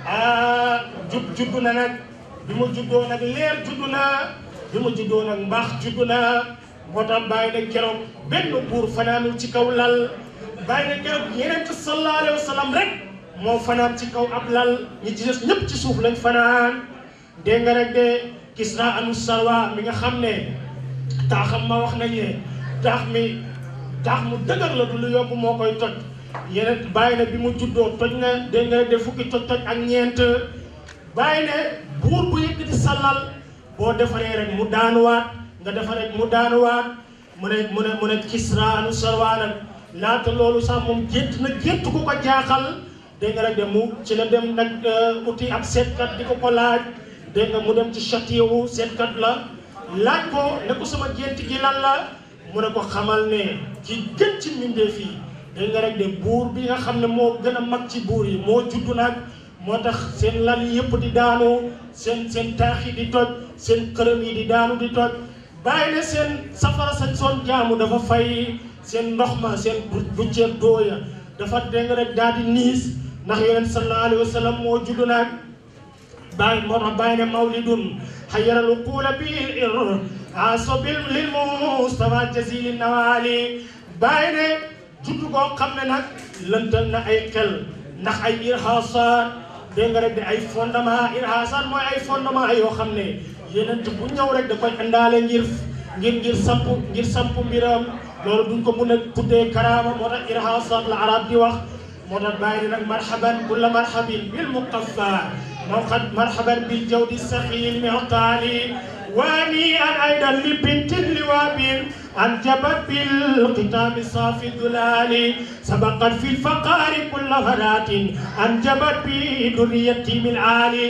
ah jub juddu na nag bi mu juddoo nag leer juddu na bi mu juddoo nag mbaax juddu na moo tax bàyyi ne keroog benn buur fanaanul ci kaw lal bàyyi ne keroog yeneen ci sallallahu alayhi wa sallam rek moo fanaan ci kaw ab lal ñi ci des ñëpp ci suuf lañ fanaan dégg nga rek de Kisra anu Salwa mi nga xam ne taaxam ma wax nañ ne taax mi taax mu dëgër la du lu yomb moo koy toj yeneen bàyyi ne bi mu juddoo toj na dégg nga rek de fukki toj toj ak ñeent bàyyi ne buur bu yëkkati sallal boo defaree rek mu daanuwaat nga defar rek mu daanuwaat mu ne mu ne mu ne Kisra anu Salwa nag laata loolu sax moom gént na gént ku ko jaaxal dégg nga rek de mu ci la dem nag uti ab seetkat di ko ko laaj dégg nga mu dem ci château wu seetkat la laaj ko ne ko sama gént gi lan la mu ne ko xamal ne ki gën ci mbindeef yi dégg nga rek de buur bi nga xam ne moo gën a mag ci buur yi moo juddu nag moo tax seen lal yi yëpp di daanu seen seen taax yi di toj seen xërëm yi di daanu di toj bàyyi ne seen safara sañ soon jaamu dafa fay seen ndox ma seen bu ceeb dooya dafa dégg nga rek daal di niis ndax yonent sallallahu alayhi wa sallam moo juddu nag bàyyi moo tax bàyyi ne mawlidun xayaral uquula bi ir aso bil lil mustafa jazili nawali bàyyi ne juddu koo xam ne nag lëntal na ay xel ndax ay irhasat dégg nga rek de ay fondement irhasat mooy ay fondement yoo xam ne yeneen bu ñëw rek da koy indaale ngir ngir ngir samp ngir samp mbiram loolu duñ ko mun a tuddee karaama moo tax irhasat la arab di wax moo tax bàyyi nag marhaban kulla marhabin bil muqaffa موقد مرحبا بالجود السخي المعطالي واني ان ايضا لبنت اللواب انجبت بالختام صافي الذلال سبقت في الفقار كل فرات انجبت بذريتي من عالي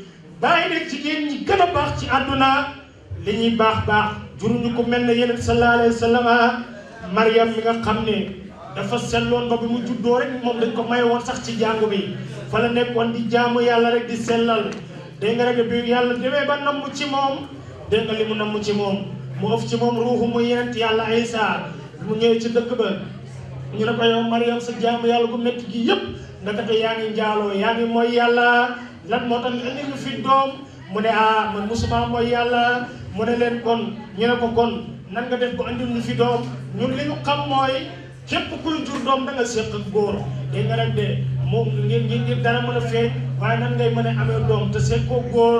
باين جيجين ñi gën a baax ci àdduna li ñuy baax baax juruñu ko mel ne yeneen sallallahu alayhi wa sallam Mariam mi nga xam ne dafa selloon ba bi mu juddoo rek moom dañ ko may woon sax ci jàngu bi fa la nekkoon di jaamu yàlla rek di sellal dégg nga rek bi yàlla demee ba namm ci moom dégg nga li mu namm ci moom mu ëf ci moom ruuxu mu yenent yàlla Isa mu ñëwee ci dëkk ba ñu ne ko yow Mariam sa jaamu yàlla gu métti gi yëpp ndakate yaa ngi njaaloo yaa ngi mooy yàlla lan moo tax indi ñu fi doom mu ne ah man musuma mooy yàlla mu ne leen kon ñu ne ko kon nan nga def ko andil ñu fi doom ñun li ñu xam mooy képp kuy jur doom da nga séq ak góor dégg nga rek de moom ngir ngir ngir dara mën a feeñ waaye nan ngay mën a amee doom te seet koo góor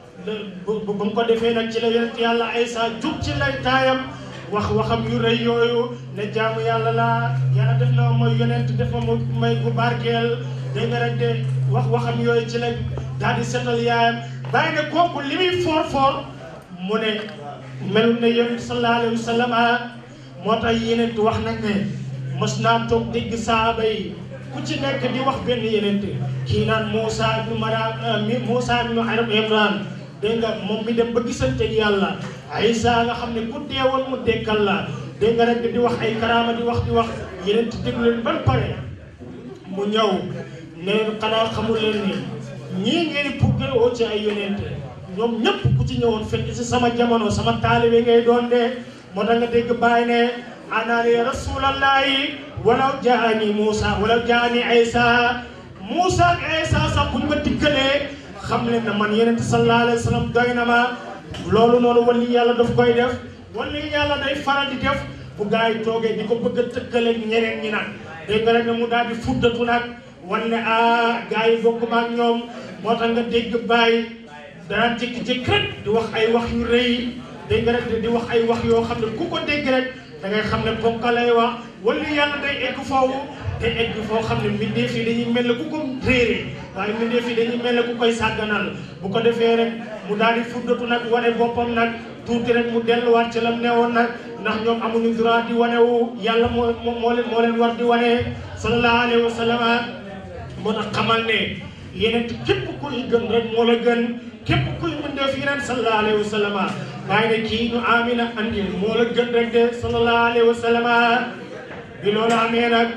bu bu mu ko defee nag ci la yonent yàlla Aysa jug ci lay taayam wax waxam yu rëy yooyu ne jaamu yàlla laa yàlla def na mooy yonent def ma may gu barkeel dégg nga rek de wax waxam yooyu ci la daal di setal yaayam bàyyi ne kooku li muy foor foor mu ne melul ne yonent sallallahu alayhi wa sallam moo tax yeneen wax nañ ne mos naa toog dégg saaba yi ku ci nekk di wax benn yeneen kii naan Moussa ibnu Mara Moussa ibnu Imran dégg nga moom mi dem ba gisante ak yàlla Isa nga xam ne ku deewoon mu dekkal la dégg nga rek di wax ay karaama di wax di wax yeneen ti déglu leen ban pare mu ñëw ne leen xanaa xamul leen ni ñii ngeen di puggale woo ci ay yonent ñoom ñëpp ku ci ñëwoon fekk si sama jamono sama taalibe ngay doon de moo tax nga dégg bàyyi ne anaani rasulallahi walaw jaani Moussa walaw jaani Isa Moussa ak Isa sax buñ ma dikkalee xam leen na man yonent sallallahu alayhi wa sallam doy na ma loolu noonu wali yàlla daf koy def wali yàlla day faral di def bu gars yi toogee di ko bëgg a tëkkaleeg ñeneen ñi nag dégg nga rek ne mu daal di fuddatu nag wan ne ah gars yi bokk ma ak ñoom moo tax nga dégg bàyyi dana jékki-jékki rek di wax ay wax yu rëy dégg nga rek di wax ay wax yoo xam ne ku ko dégg rek da ngay xam ne ponka lay wax wala yàlla day egg foofu te egg foo xam ne mbindeef yi dañuy mel ne ku ko réere waaye mbindeef yi dañuy mel ne ku koy sàgganal bu ko defee rek mu daal di fuddatu nag wane boppam nag tuuti rek mu delluwaat ci lam newoon nag ndax ñoom amuñu droit di wane wu yàlla moo moo leen moo leen war di wane sallallahu alayhi wa sallam moo tax xamal ne yeneen képp kuy gën rek moo la gën képp kuy mbindeef yeneen sallallahu alayhi wa sallam waaye ne kii ñu amina andi moo la gën rek de sallallahu alayhi wa sallam bi loolu amee nag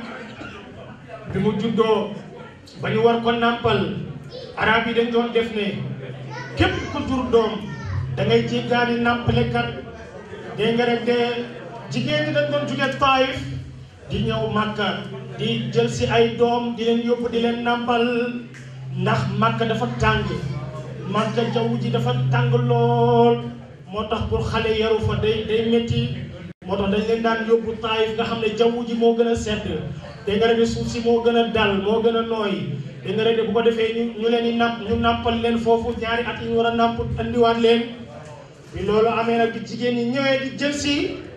bi mu juddoo ba ñu war ko nàmpal arab yi dañ doon def ne képp ku jur doom da ngay jéggaani nàmpalekat dégg nga rek de jigéen ñi dañ doon jóge Taif di ñëw Makka di jël si ay doom di leen yóbbu di leen nàmpal ndax Makka dafa tàng Makka jaww ji dafa tàng lool moo tax pour xale yaru fa day day métti moo tax dañ leen daan yóbbu Taif nga xam ne jaww ji moo gën a sedd dégg nga rek suuf si moo gën a dal moo gën a nooy dégg nga rek bu ko defee ñu ñu leen di nàmp ñu nàmpal leen foofu ñaari at yi ñu war a nàmp andiwaat leen bi loolu amee nag bi jigéen ñi ñëwee di jël si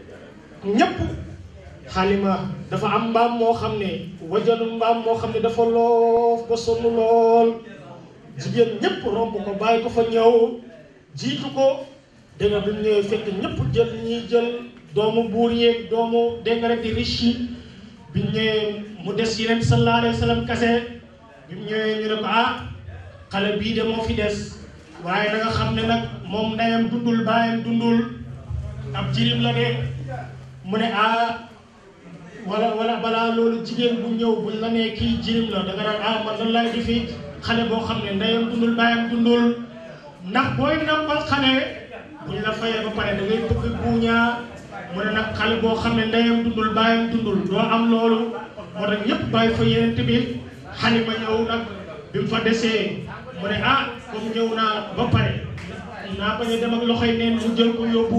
ñëpp xalima dafa am mbaam moo xam ne wajanu mbaam moo xam ne dafa loof ba sonn lool jigéen ñëpp romb ko bàyyi ko fa ñëw jiitu ko dégg nga bi mu ñëwee fekk ñëpp jël ñiy jël doomu buur yeeg doomu dégg nga rek di riche yi bi mu ñëwee mu des yeneen sallallahu alayhi wa sallam kase bi mu ñëwee ñu ne ko ah xale bii de moo fi des waaye na nga xam ne nag moom ndeyam dundul baayam dundul ab jirim la de mu ne ah wala wala balaa loolu jigéen bu ñëw buñ la nee kii jirim la da nga naan ah man lan laay defi xale boo xam ne ndeyam dundul baayam dundul ndax booy nampal xale buñ la fayee ba pare da ngay bëgg buuñaa mu ne nag xale boo xam ne ndeyam dundul baayam dundul doo am loolu moo tax ñëpp bàyyi fa yeneen bi xalima ñëw nag bi mu fa desee mu ne ah comme ñëw naa ba pare naa bañ a dem ak loxoy neen mu jël ko yóbbu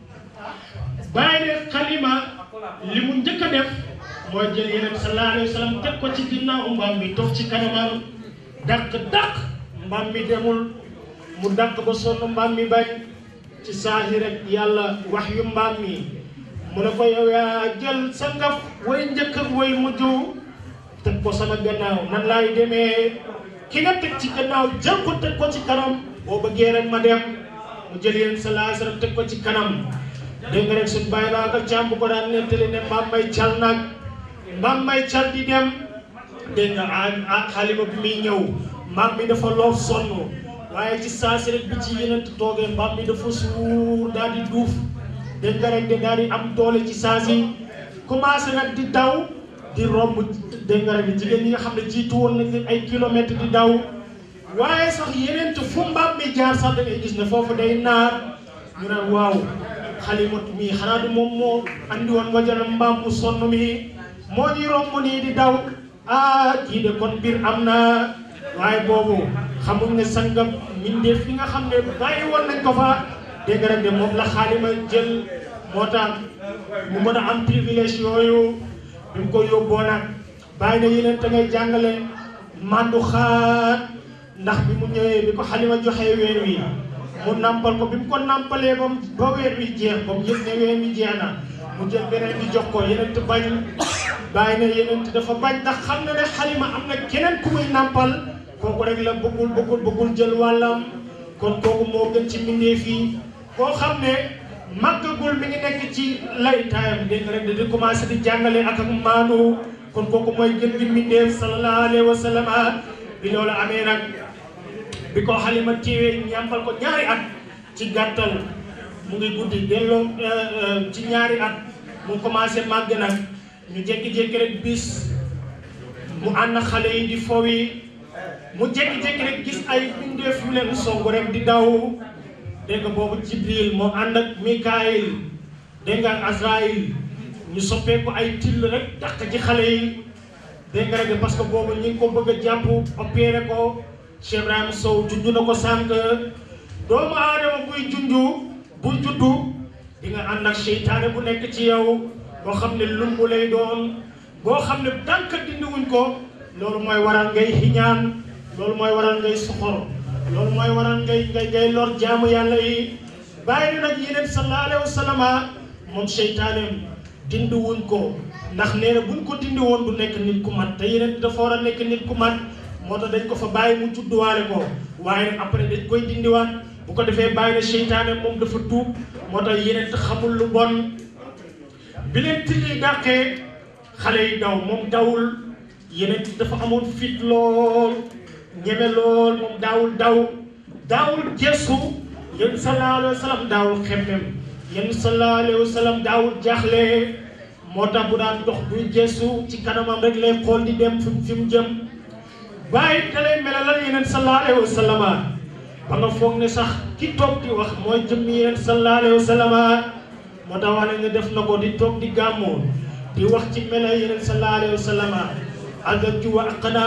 bàyyi ne xalima li mu njëkk a def mooy jël yeneen sallallahu alayhi wa sallam teg ko ci ginnaaw mbaam mi toog ci kanamam dàq dàq mbaam mi demul mu dàq ba sonn mbaam mi bañ ci saahi rek yàlla wax yu mbaam mi mu ne ko yow yaa jël sa ngaf way njëkk ak way mujj teg ko sama gannaaw nan laay demee ki nga teg ci gannaaw jël ko teg ko ci kanam boo bëggee rek ma dem mu jël yéen sallallahu alayhi wa sallam teg ko ci kanam dégg nga rek suñ bàyyi baa nga càmm bu ko daan nettali ne mbaam may cal nag mbaam may cal di dem dégg nga ah xalima bi muy ñëw mbaam bi dafa loof sonn waaye ci saasi rek bi ci yeneen toogee mbaam bi dafa suur daal di duuf dégg nga rek de daal di am doole ci saasi commencé nag di daw di romb dégg nga rek jigéen ñi nga xam ne jiitu woon nañ leen ay kilomètres di daw waaye sax yeneen fu mbaam mi jaar sax da ngay gis ne foofu day naar ñu ne waaw xalimatu mii xanaa du moom moo andi woon wajana mbaam mu sonn mi moo ñuy romb nii di daw ah kii de kon mbir am na waaye boobu xamuñ ne sangam mbindeef yi nga xam ne bàyyi woon nañ ko fa dégg nga de moom la xaalima jël moo tax mu mën a am privilège yooyu bi mu ko yóbboo nag bàyyi na yeneen te ngay jàngale mandu xaat ndax bi mu ñëwee bi ko xalima joxee weer wi mu nampal ko bi mu ko nampalee ba ba weer wi jeex ba mu yëg ne weer wi jeex na mu jël beneen bi jox ko yeneen te bañ bàyyi na yeneen dafa bañ ndax xam na ne xalima am na keneen ku muy nàmpal kooku rek la bëggul bëggul bëggul jël wàllam kon kooku moo gën ci mbindeef yi koo xam ne màggagul mi ngi nekk ci laytaayam dégg nga rek di commencé di jàngale ak ak maanu kon kooku mooy gën gi mbindeef sallallahu alayhi wa sallam bi loolu amee nag bi ko xalima téewee ñàmpal ko ñaari at ci gàttal mu ngi guddi delloo ci ñaari at mu commencé màgg nag ñu jékki-jékki rek bis mu ànd xale yi di fowi mu jékki-jékki rek gis ay bindeef yu leen song rek di daw dégg nga boobu Jibril moo ànd ak Mikaayil dégg nga ak Azraïl ñu soppeeku ay till rek dàq ci xale yi dégg nga rek parce que boobu ñi ngi ko bëgg a jàpp opéré ko Cheikh Ibrahima Sow junj na ko sànq doomu aadama buy junju buy juddu di nga ànd ak seytaane bu nekk ci yow boo xam ne lumbu lay doon boo xam ne tànk dindiwuñ ko loolu mooy waral ngay xiñaan loolu mooy waral ngay soxor loolu mooy waral ngay ngay ngay lor jaamu yàlla yi bàyyi na nag yeneen sallallahu alayhi wa sallam moom seytaaneem dindiwuñ ko ndax nee na buñ ko dindi woon du nekk nit ku mat te yeneen dafa war a nekk nit ku mat moo tax dañ ko fa bàyyi mu judduwaale ko waaye nag après dañ koy dindiwaat bu ko defee bàyyi na seytaane moom dafa tuub moo tax yeneen xamul lu bon bi leen tilli dàqee xale yi daw moom dawul yeneen dafa amoon fit lool ñeme lool moom daawul daw daawul gestu yéen sallallahu alayhi wa sallam daawul xemmem yéen sallallahu alayhi wa sallam daawul jaaxle moo tax bu daan dox buy gestu ci kanamam rek lay xool di dem fi fi mu jëm bàyyi da lay melalal yeneen sallallahu alayhi wa sallam ba nga foog ne sax ki toog di wax mooy jëm yeneen sallallahu alayhi wa sallam moo tax wax ne def na ko di toog di gàmmoo di wax ci mela yeneen sallallahu alayhi wa sallam agaju wa aqna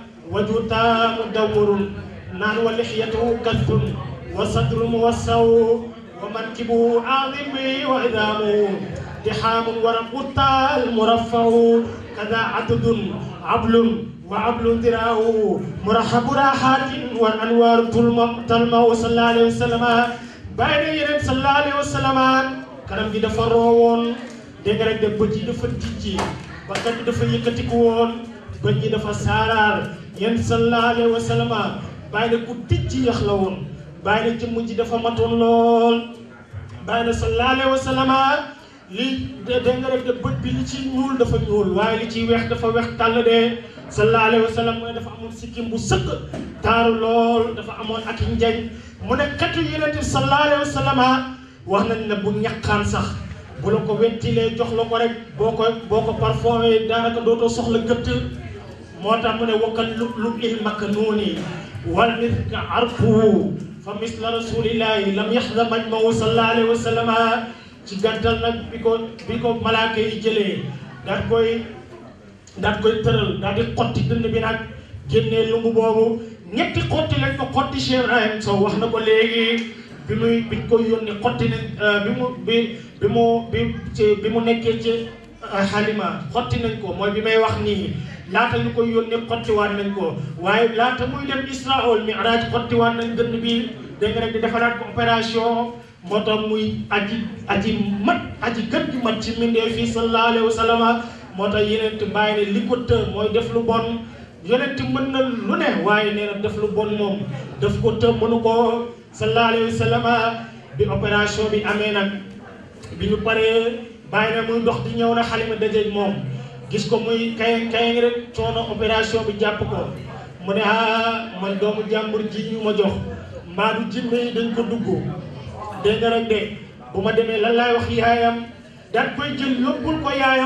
wajuta mudawwarun naan wa lixyatuhu kathun wa sadru muwassaw wa mankibu azimi wa idamu dixaamun wa raqutal muraffaw kada adudun ablun wa ablu diraahu murahabu rahatin wa anwaaru tulma talmaw sallallahu alayhi wa sallam bàyyi na yeneen sallallahu alayhi wa sallam kanam gi dafa roowoon dégg nga rek de bët yi dafa tijji bakkan bi dafa yëkkatiku woon bët yi dafa saaraar yenn sallallahu alayhi wa sallam bàyyi na ku tijji yax la woon bàyyi na jëmm ji dafa matoon lool bàyyi na sallallahu alayhi wa sallam li dégg nga rek de bët bi li ci ñuul dafa ñuul waaye li ciy weex dafa weex tàll de sallallahu alayhi wa sallam mooy dafa amoon sikkim bu sëkk taaru lool dafa amoon ak njañ mu ne katu yeneen bi sallallahu alayhi wa sallam wax nañ ne bu ñaqaan sax bu la ko wentilee jox la ko rek boo ko boo ko parfumé daanaka dootoo soxla gëtt moo tax mu ne wakkal lu lu il maknuuni wal miska arfuhu fa misla rasulillahi lam yaxda majmahu sallallahu alayhi wa sallam ci gàttal nag bi ko bi ko malaaka yi jëlee daat koy daat koy tëral daal di xotti dënn bi nag génnee lumbu boobu ñetti xotti lañ ko xotti Cheikh Ibrahim Sow wax na ko léegi bi muy bi ñu koy yónni xotti nañ bi mu bi bi mu bi ci bi mu nekkee ci xalima xotti nañ ko mooy bi may wax nii laata ñu koy yónni xottiwaat nañ ko waaye laata muy dem Isra wal Mi'raj xottiwaat nañ dënn bi dégg nga rek di defaraat ko opération moo tax muy aji aji mat aji gën gi mat ci mbindee fii sallallahu alayhi wa sallam moo tax yeneen te bàyyi ne li ko të mooy def lu bon yonent mën na lu ne waaye nee na def lu bon moom daf ko të mënu ko sallallahu alayhi wa sallam bi opération bi amee nag bi ñu paree bàyyi na muy dox di ñëw na xalima dajeeg moom gis ko muy kay kay rek coono opération bi jàpp ko mu ne ah man doomu jàmbur ji ñu ma jox mbaa du jinne yi dañ ko dugg dégg nga rek de bu ma demee lan laay wax yaayam daan koy jël yóbbul ko yaayam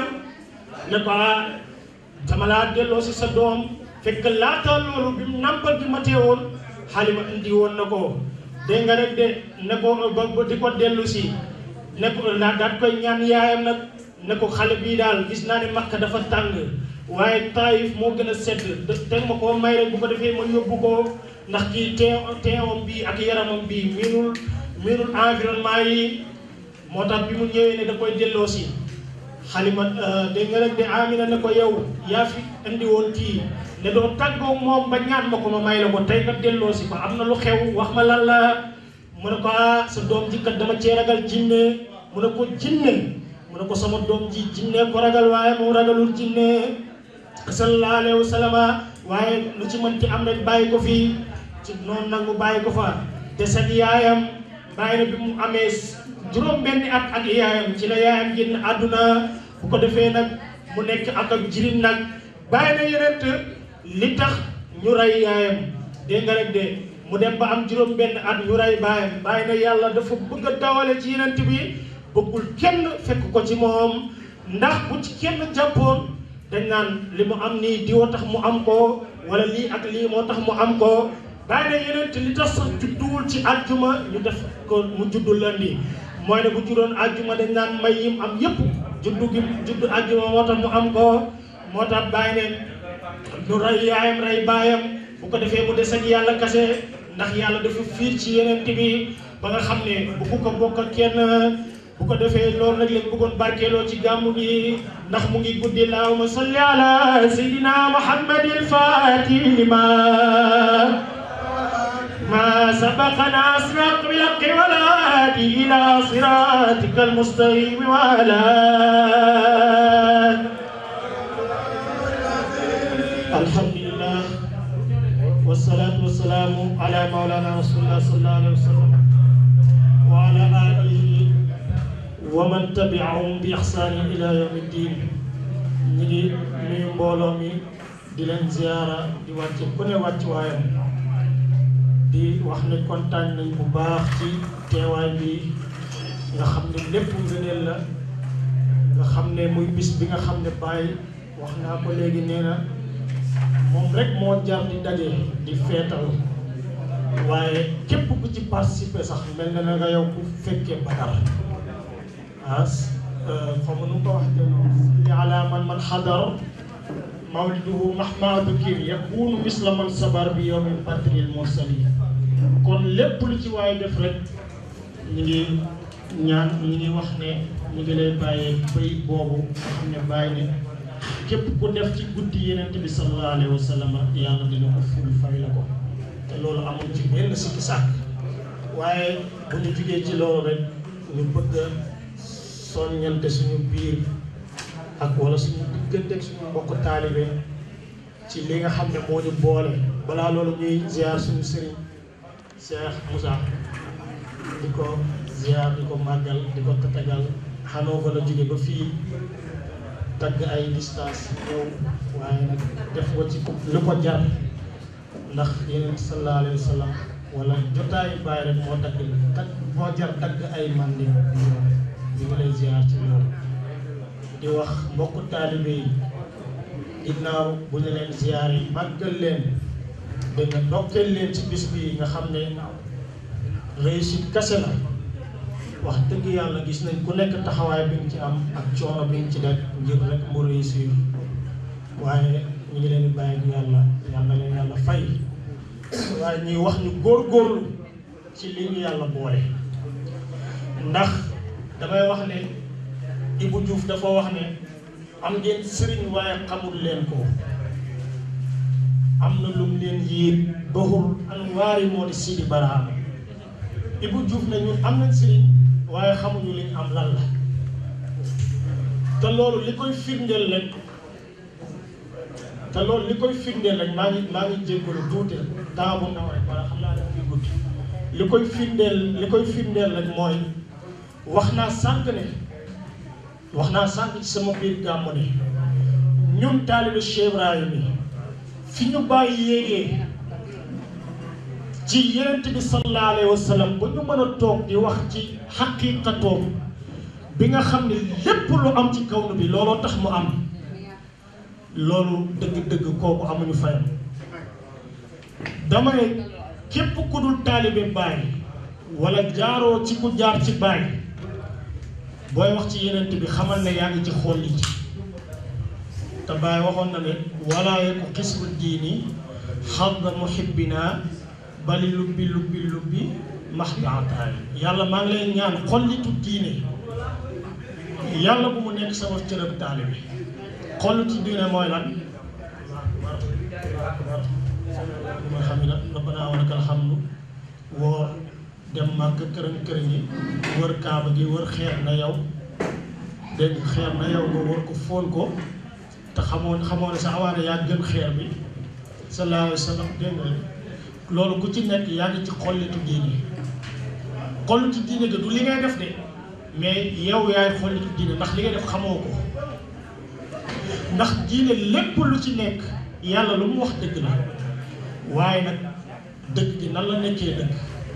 ne ko ah dama laa delloo si sa doom fekk laata loolu bi mu nàmpal bi ma teewoon xalima indi woon na ko dégg nga rek de ne ko ba di ko dellu si ne ko daa daat koy ñaan yaayam nag ne ko xale bii daal gis naa ne makka dafa tàng waaye taayif moo gën a sedd te ma koo may rek bu ko defee ma yóbbu ko ndax kii tee teewam bi ak yaramam bi miinul miinul environnement yi moo tax bi mu ñëwee ne da koy delloo si xalima dégg nga rek de amina ne ko yow yaa fi indi woon kii ne doo tàggoo moom ba ñaan ma ko ma may la ko tey nga delloo si ko am na lu xew wax ma lan la mu ne ko ah sa doom ji kat dama cee ragal jinne mu ne ko jinne mu ne ko sama doom ji jinne ko ragal waaye moom ragalul jinne sallallahu alayhi wa sallam waaye lu ci mënti am rek bàyyi ko fii ci noonu nag mu bàyyi ko fa des ak yaayam bàyyi na bi mu amee juróom benni at ak yaayam ci la yaayam génn àdduna bu ko defee nag mu nekk ak ak jirim nag bàyyi na yeneen li tax ñu rey yaayam dégg nga rek de mu dem ba am juróom benn at ñu rey baayam bàyyi na yàlla dafa bëgg a dawale ci yeneen bi bëggul kenn fekk ko ci moom ndax bu ci kenn jàppoon dañ naan li mu am nii diwa tax mu am ko wala lii ak lii moo tax mu am ko bàyyi na yeneen li tax sax judduwul ci àjjuma ñu def ko mu juddu lundi mooy ne bu juddoon àjjuma dañ naan may yim am yépp juddu gi juddu àjjuma moo tax mu am ko moo tax bàyyi ne ñu rey yaayam rey baayam bu ko defee mu des ak yàlla kase ndax yàlla dafa fiir ci yeneen bi ba nga xam ne bu ko bokk ak kenn bu ko defee loolu nag lañ bëggoon barkeeloo ci gàmmu gi ndax mu ngi guddi allahumma salli ala sayyidina muhammadil fatih lima ما سبق ناصرك بالحق والهادي الى صراطك المستقيم وعلى الحمد لله والصلاة والسلام على مولانا رسول الله صلى الله عليه وسلم وعلى آله ومن تبعهم بإحسان إلى يوم الدين نيجي نيو مبولو مي di leen ziara di wàcce ku ne wàcc waayam di wax ne kontaan nañ bu baax ci teewaay bi nga xam ne lépp ngëneel la nga xam ne muy bis bi nga xam ne bàyyi wax naa ko léegi nee na moom rek moo jar di daje di feetal waaye képp ku ci participer sax mel na nga yow ku fekkee Badar ah xaw ma nu ko wax li ala man man xadar mawliduhu mahma dukir yakunu misla man sabar bi yawmin badril mursali kon lépp lu ci waaye def rek ñu ngi ñaan ñu ngi wax ne ñu ngi lay bàyyee bay boobu nga xam ne bàyyi ne képp ku def ci guddi yeneen bi sallallahu alayhi wa sallam yàlla dina ko ful fay la ko te loolu amul ci benn sikki sàkk waaye bu ñu jugee ci loolu rek ñu bëgg a soññante suñu biir ak wala suñu diggante ak suñu mbokk taalibe ci li nga xam ne moo ñu boole balaa loolu ñuy ziar suñu sëriñ Cheikh Moussa di ko ziar di ko màggal di ko tatagal xanoo fa la jóge ba fii tagg ay distance ñëw waaye nag def ko ci lu ko jar ndax yeneen sallallahu alayhi wa sallam wala jotaayu bàyyi rek moo tagg tagg moo jar tagg ay mandi ñu ngi lay ziar ci loolu di wax mbokku taalibe yi ginnaaw bu ñu leen ziar yi màggal leen dégg nga ndokkeel leen ci bis bi nga xam ne réussite kase la wax dëgg yàlla gis nañ ku nekk taxawaay bi nga ci am ak coono bi nga ci def ngir rek mu réussir waaye ñu ngi leen di bàyyi ak yàlla yàlla leen yàlla fay waaye ñuy wax ñu góorgóorlu ci li ñu yàlla boole ndax damay wax ne Ibou Diouf dafa wax ne am ngeen sëriñ waaye xamul leen ko am na lum leen yéen baxul anwaari moo di Sidi Barhama Ibou Diouf ne ñun am nañ sëriñ waaye xamuñu liñ am lan la te loolu li koy firndeel rek te loolu li koy firndeel rek maa ngi maa ngi jéggalu tuuti temps bu ndaw rek wala xam naa def fi guddi li koy firndeel li koy firndeel rek mooy wax naa sànq ne wax naa sànq ci sama biir gàmmu ne ñun taalibe Cheikh Ibrahima yi fi ñu bàyyi yéegee ci yenent bi sallallahu alayhi wa sallam ba ñu mën a toog di wax ci xaqiqatoom bi nga xam ne lépp lu am ci kaw bi looloo tax mu am loolu dëgg-dëgg kooku amuñu fayam dama ne képp ku dul taalibe Baay wala jaaroo ci ku jaar ci Baay booy wax ci yenent bi xamal ne yaa ngi ci xool li ci te Baay waxoon na ne wala yeku xisru diini xadda muhibbina bali lubbi lubbi lubbi max bi ataay yàlla maa ngi lay ñaan xollitu diine yàlla bu mu nekk sama cërëb taalibe xollitu diine mooy lan ma xam ne rabbana wa lakal hamdu woor dem màgg kërën kërën yi wër kaaba gi wër xeer na yow dégg nga xeer na yow nga war ko fóon ko te xamoon xamoon ne sa awaane yaa gën xeer bi sallallahu alayhi wa sallam dégg nga loolu ku ci nekk yaa ngi ci xollitu diine xollitu diine ga du li ngay def de mais yow yaay xollitu diine ndax li ngay def xamoo ko ndax diine lépp lu ci nekk yàlla lu mu wax dëgg la waaye nag dëgg gi nan la nekkee dëgg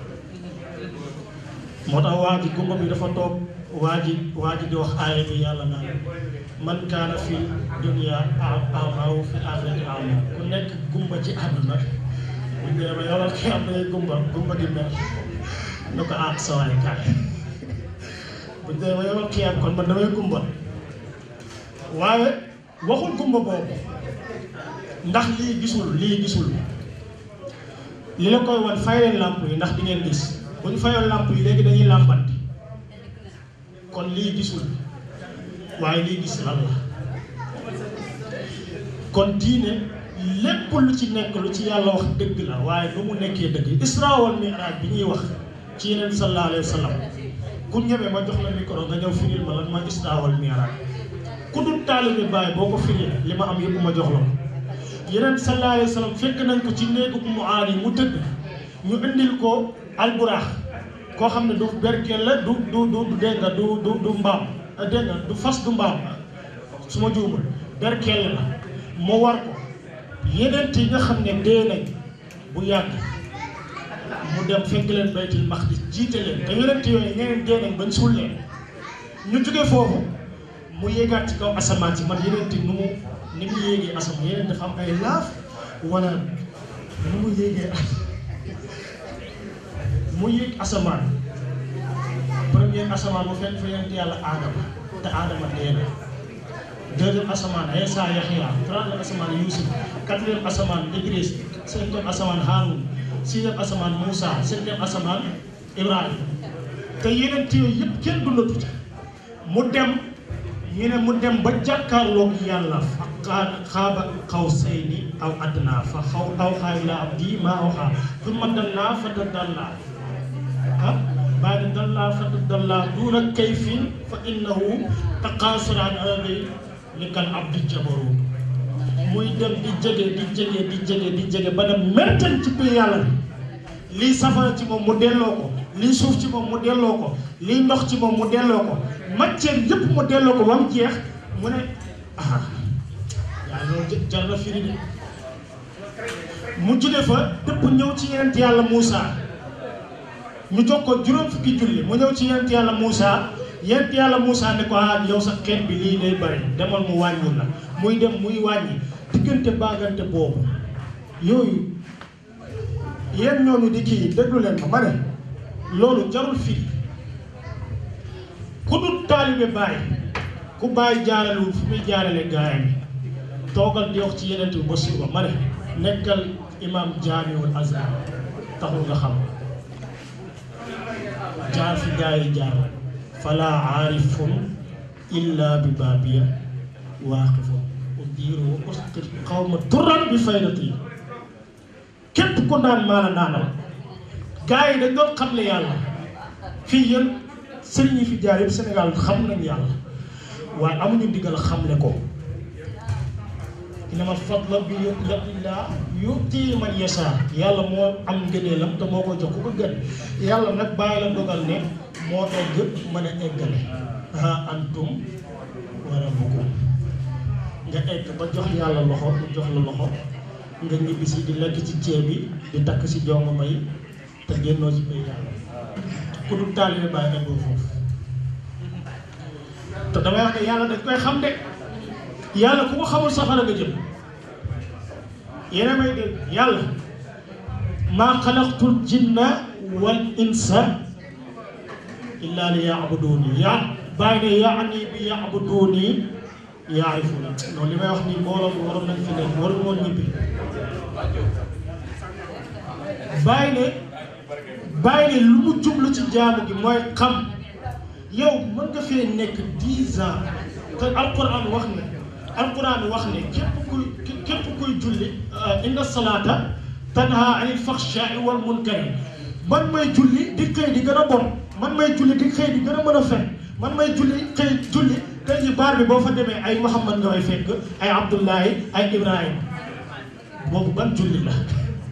moo tax waa ji gumba bi dafa toog waa ji waa ji di wax aaya bi yàlla naan man kaana fi dunya amaaw fi axirati ama ku nekk gumba ci àdduna buñ dee ba yoral ki am day gumba gumba gi mel na ko ah sawaay kaay buñ dee ba yoral ki am kon man damay gumba waaye waxul gumba boobu ndax lii gisul lii gisul li la koy wan fay leen làmp yi ndax di ngeen gis bu ñu fayoon làmp yi léegi dañuy làmbanti kon lii gisul waaye lii gis lan la kon diine lépp lu ci nekk lu ci yàlla wax dëgg la waaye nu mu nekkee dëgg isra wal mi'raj bi ñuy wax ci yeneen sallallahu alayhi wa sallam ku ñëwee ma jox la micro nga ñëw firil ma lan mooy isra wal mi'raj ku dul taalibe Baay boo ko firil li ma am yëpp ma jox la ko yeneen sallallahu alayhi wa sallam fekk nañ ko ci néegu mu aani mu tëdd ñu indil ko alburaax koo xam ne du berkel la du du du dégg nga du du du mbaam dégg nga du fas du mbaam su ma juumul berkel la mu war ko yeneen yi nga xam ne dee nañ bu yàgg mu dem fekk leen baytul maqdis jiite leen te yeneen yooyu ñeneen dee nañ bañ suul leen ñu jóge foofu mu yéegaat ci kaw asamaan si man yeneen nu mu ni mu yéegee asamaan yeneen dafa am ay laaf wala nu mu yéegee mu yéeg asamaan premier asamaan mu fekk fa yonent yàlla aadama te aadama dee na deuxième asamaan Isa Yaxya troisième asamaan Yuusuf quatrième asamaan Idris cinquième asamaan Haarun sixième asamaan Moussa septième asamaan Ibrahima te yeneen yooyu yëpp kenn dundatu ca mu dem ñu ne mu dem ba jàkkaarloog yàlla fa xaaba qawsayni aw adnaa fa xaw awxaa ilaa abdii maa awxaa summa dallaa fa tadallaa ah baada dallaa fa tadallaa duuna kayfin fa innahu taqaasara an ardi li kal abdi jabaru muy dem di jege di jege di jege di jege ba dem mertan ci biir yàlla bi lii safara ci moom mu delloo ko lii suuf ci moom mu delloo ko lii ndox ci moom mu delloo ko matière yëpp mu delloo ko ba mu jeex mu ne ah yaa loolu jar na firi de mu jóge fa dëpp ñëw ci yenent yàlla Moussa ñu jox ko juróom fukki julli mu ñëw ci yenent yàlla Moussa yenent yàlla Moussa ne ko ah yow sa xeet bi lii day bari demal mu wàññil la muy dem muy wàññi diggante baagante boobu yooyu yéen ñooñu di kii déglu leen ma ma ne loolu jarul firi ku dul taalibe Baay ku Baay jaaralewul fu muy jaarale gaayam yi toogal di wax ci yeneen bi ba suba ma ne nekkal imam jaamiul azhar taxul nga xam jaar fi gaa yi jaar fala aarifun illa bi baabiya waaqifun udiiru wa usqit xawma turan bi faydati képp ku naan maa la naanal gaa yi dañ doon xam ne yàlla fii yéen sëriñ yi fi jaar yëpp Sénégal xam nañ yàlla waaye amuñu ndigal xamle ko inama fadla bi yadillah yuti man yasha yàlla moo am ngëneelam te moo ko jox ku ko gën yàlla nag bàyyi la dogal ne moo egg mën a eggale ha antum wa rabbukum nga egg ba jox yàlla loxo mu jox la loxo nga ñibbi si di lekk ci ceeb bi di takk si jongo may te génnoo ci bay yàlla ku dul taalibe bàyyi eggoo foofu te damay wax ne yàlla dañ koy xam de yàlla ku ko xamul safara nga jëm yéena may dégg yàlla maa xalaqtul jinna wal insa illa li yaabuduuni yaa bàyyi ne yaani bi yaabuduuni yaarifuna non li may wax nii mbooloo mi waroon nañ fi nekk waru moon ñibbi bàyyi ne bàyyi ne lu mu jublu ci jaamu gi mooy xam yow mën nga fee nekk dix ans te alquran wax ne alquran wax ne képp kuy képp kuy julli inna salaata tanha anil faxshaai wal munkari man may julli di xëy di gën a bon man may julli di xëy di gën a mën a fen man may julli xëy julli tey ji baar bi boo fa demee ay Muhammad nga may fekk ay Abdullahi ay Ibrahima boobu ban julli la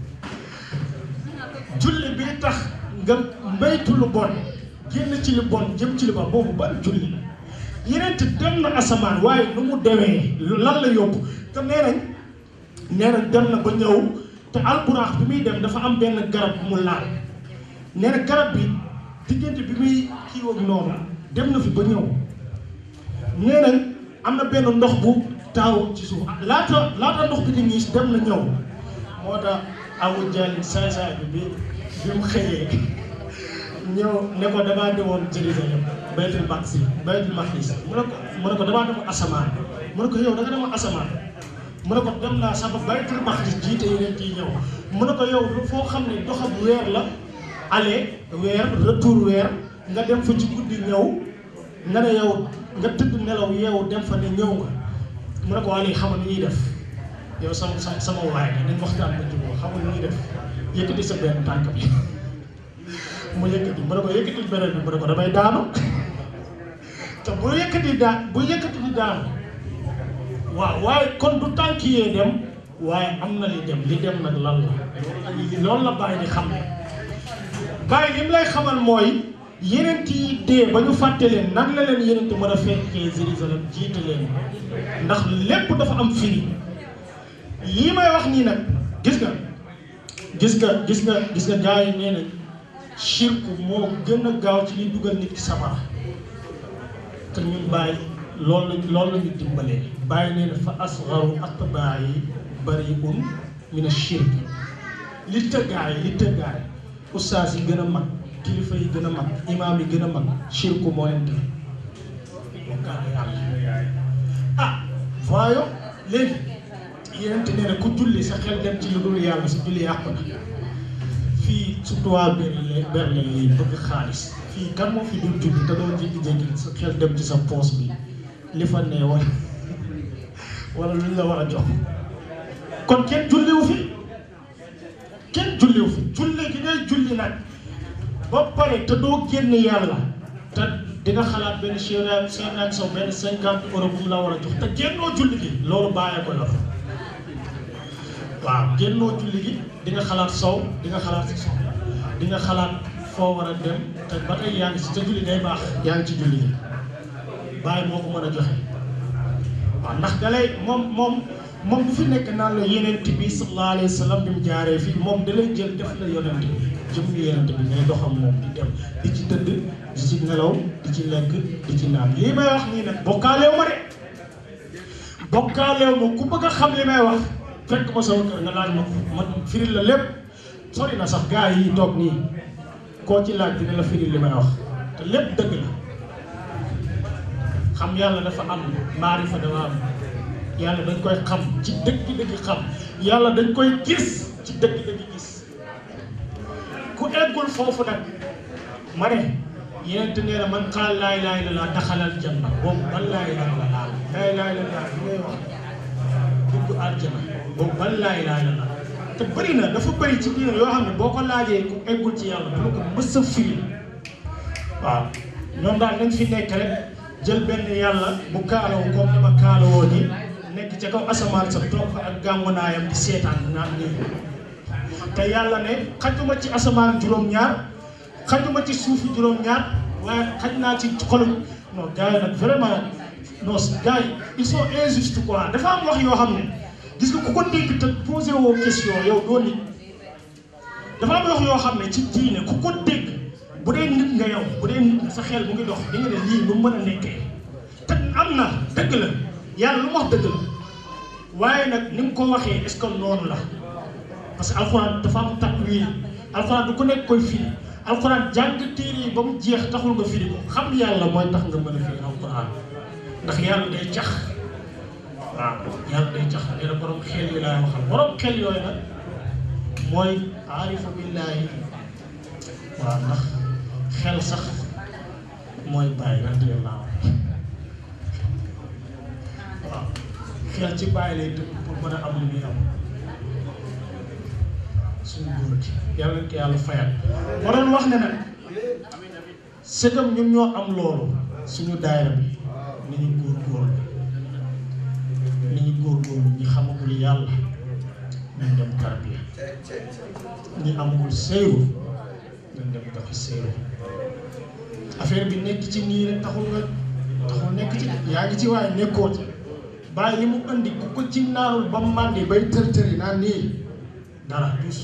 julli bi tax nga maytu lu bon génn ci lu bon jëm ci lu bon boobu ban julli la yeneen te dem na asamaan waaye nu mu demee lan la yóbbu te nee nañ nee nañ dem na ba ñëw te alburaax bi muy dem dafa am benn garab bu mu laal nee na garab bi diggante bi muy kii ak noonu dem na fi ba ñëw nee nañ am na benn ndox bu taaw ci suuf laata laata ndox bi di ñiis dem na ñëw moo tax awu jàllin saay saay bi bi bi mu xëyee ñëw ne ko damaa demoon Jérusalem baytul maqdis baytul maqdis mu ne ko mu ne ko damaa demoon asamaan mu ne ko yow da nga demoon asamaan mu ne ko dem naa sax ba baytul maqdis jiite yeneen kii ñëw mu ne ko yow foo xam ne doxab weer la aller weer retour weer nga dem fa ci guddi ñëw nga ne yow nga tëdd nelaw yeewu dem fa ne ñëw nga mu ne ko waa léegi xam nga ni ñuy def yow sama sama sama waay nga dañ waxtaan ba jubóo xam nga ni ñuy def yëkkati sa benn tànk bi mu yëkkati mu ne ko yëkkati beneen bi mu ne ko damay daanu te bu yëkkati daan bu yëkkati di daanu waaw waaye kon du tànk yee dem waaye am na li dem li dem nag lan la loolu la bàyyi di xam ne bàyyi li mu lay xamal mooy yeneen yi dee ba ñu fàtte leen nan la leen yeneen mën a fekkee Jérusalem jiite leen ndax lépp dafa am firi yii may wax nii nag gis nga gis nga gis nga gis nga gars yi nee nañ shirku moo gën a gaaw ci liy dugal nit ki safara te ñun bàyyi loolu lañ loolu la ñu dimbalee bàyyi nee na fa asgaru atbaa yi bariun min ashirk li tëggaay li tëggaay ustaas yi gën a mag kilifa yi gën a mag imaam yi gën a mag shirku moo leen def bokkaale yàlla ah voyons léegi yenente nee na ku julli sa xel dem ci lu dul yàlla sa julli yàqu na fii surtout waa Berlin Berlin yi bëgg xaalis fii kan moo fi dul julli te doo jékki-jékki sa xel dem ci sa poos bi li fa nee wala wala luñ la war a jox kon kenn julliwu fi kenn julliwu fi julli gi ngay julli nag ba pare te doo génn yàlla te di nga xalaat benn chérien chérien saw benn cinquante euros bu mu la war a jox te génnoo julli gi loolu bàyyee ko yor waaw génnoo julli gi di nga xalaat sow di nga xalaat si soxla di nga xalaat foo war a dem te ba tey yaa ngi si te julli day baax yaa ngi ci julli gi bàyyi moo ko mën a joxe waaw ndax dalay moom moom moom bu fi nekk naan la yenent bi sallallahu alayhi wa sallam bi mu jaaree fii moom dalay jël def la yonent bi jëm yenent bi ngay doxam moom di dem di ci tëdd di ci nelaw di ci lekk di ci naan lii may wax nii nag bokkaaleew ma de bokkaaleew ma ku bëgg a xam li may wax fekk ma sama kër nga laaj ma ko ma firil la lépp sori na sax gars yi toog nii koo ci laaj dina la firil li may wax te lépp dëgg la xam yàlla dafa am maarifa dafa am yàlla dañ koy xam ci dëgg-dëgg xam yàlla dañ koy gis ci dëgg-dëgg gis ku eggul foofu nag ma ne yeneen te nee na man xaal laa ilaaha illallaah daxalal janna boobu ban laa ilaaha illallaah laa ilaaha illallaah bi ngay wax dugg àjjana boobu ban laa ilaaha illallaah te bëri na dafa bëri ci diine yoo xam ne boo ko laajee ku eggul ci yàlla du ko mës a firi waaw ñoom daal nañ fi nekk rek jël benn yàlla bu kaalawu comme ni ma kaalawoo ni nekk ca kaw asamaan sa toog fa ak gàmmunaayam di seetaan naan nii te yàlla ne xajuma ci asamaan juróom-ñaar xajuma ci suufi juróom-ñaar waaye xaj naa ci xolum non gars yi nag vraiment non gars yi ils sont injustes quoi dafa am wax yoo xam ne gis nga ku ko dégg te posé woo question yow doo nit dafa am wax yoo xam ne ci diine ku ko dégg bu dee nit nga yow bu dee nit sa xel mu ngi dox di nga ne lii lu mën a nekkee te am na dëgg la yàlla lu mu wax dëgg la waaye nag ni mu ko waxee est-ce que noonu la parce que alxuraan dafa am takwil alxuraan du ko nekk koy firi alxuraan jàng téere yi ba mu jeex taxul nga firi ko xam yàlla mooy tax nga mën a firi alxuraan ndax yàlla day cax waaw yàlla day cax nee na borom xel yi laay waxal borom xel yooyu nag mooy aarifa billaahi waaw ndax xel sax mooy bàyyi radiyallaahu waaw xel ci bàyyi lay dëkk pour mën a am lu muy am suñu góor gi yàlla ko yàlla fayal ma doon wax ne nag sëgam ñun ñoo am loolu suñu daayira bi ni ñu góorgóorlu ni ñu góorgóorlu ñi xamagul yàlla nañ dem tarbiya ñi amagul seyru nañ dem doxi seyru affaire bi nekk ci nii rek taxul nga taxul nekk ci yaa ngi ci waaye nekkoo ci bàyyi li mu indi ku ko ci naanul ba màndi bay tër tëri naan nii dara dus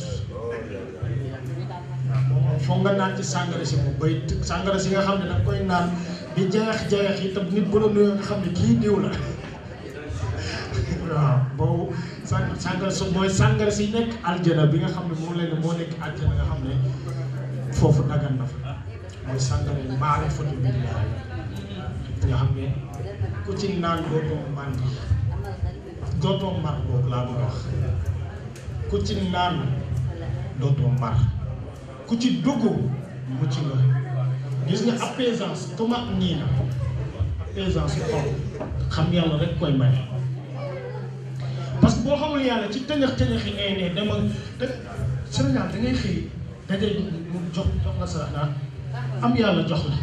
moom foog nga naan ci sàngara si moom bay sàngara si nga xam ne danga koy naan di jeex jeex yi te nit bu la nuyoo nga xam ne kii diw la waaw boobu sàng sàngara si mooy sàngara si nekk aljana bi nga xam ne moom leen moo nekk aljana nga xam ne foofu dagan na fa mooy sàngara yi maare foto bi nga xam ne ku ci naan dootoo màndi dootoo mar boobu laa bëgg a wax ku ci naan dootoo mar ku ci dugg mu ci nga gis nga apaisance tuma nii na apaisance xol xam yàlla rek koy may parce que boo xamul yàlla ci tëñëx tëñëx yi ngay ne dama te Sénégal da ngay xëy dajay mu jox jox la sarax naa am yàlla jox la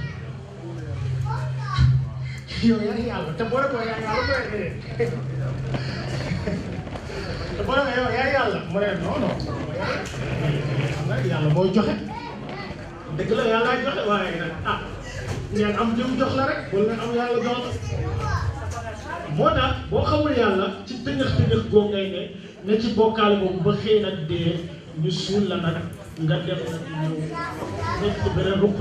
yow yaay yàlla te boo rekoo yaay yàlla mooy dee te boo rekoo yow yaay yàlla mu ne non non xam nga yàlla mooy joxe dëgg la yàlla joxe waaye nag ah ngeen am jëm jox la rek wala nga am yàlla jox la moo tax boo xamul yàlla ci tëñëx tëñëx goo ngay ne ne ci bokkaale boobu ba xëy nag dee ñu suul la nag nga dem nag ñëw nekk ci beneen ruq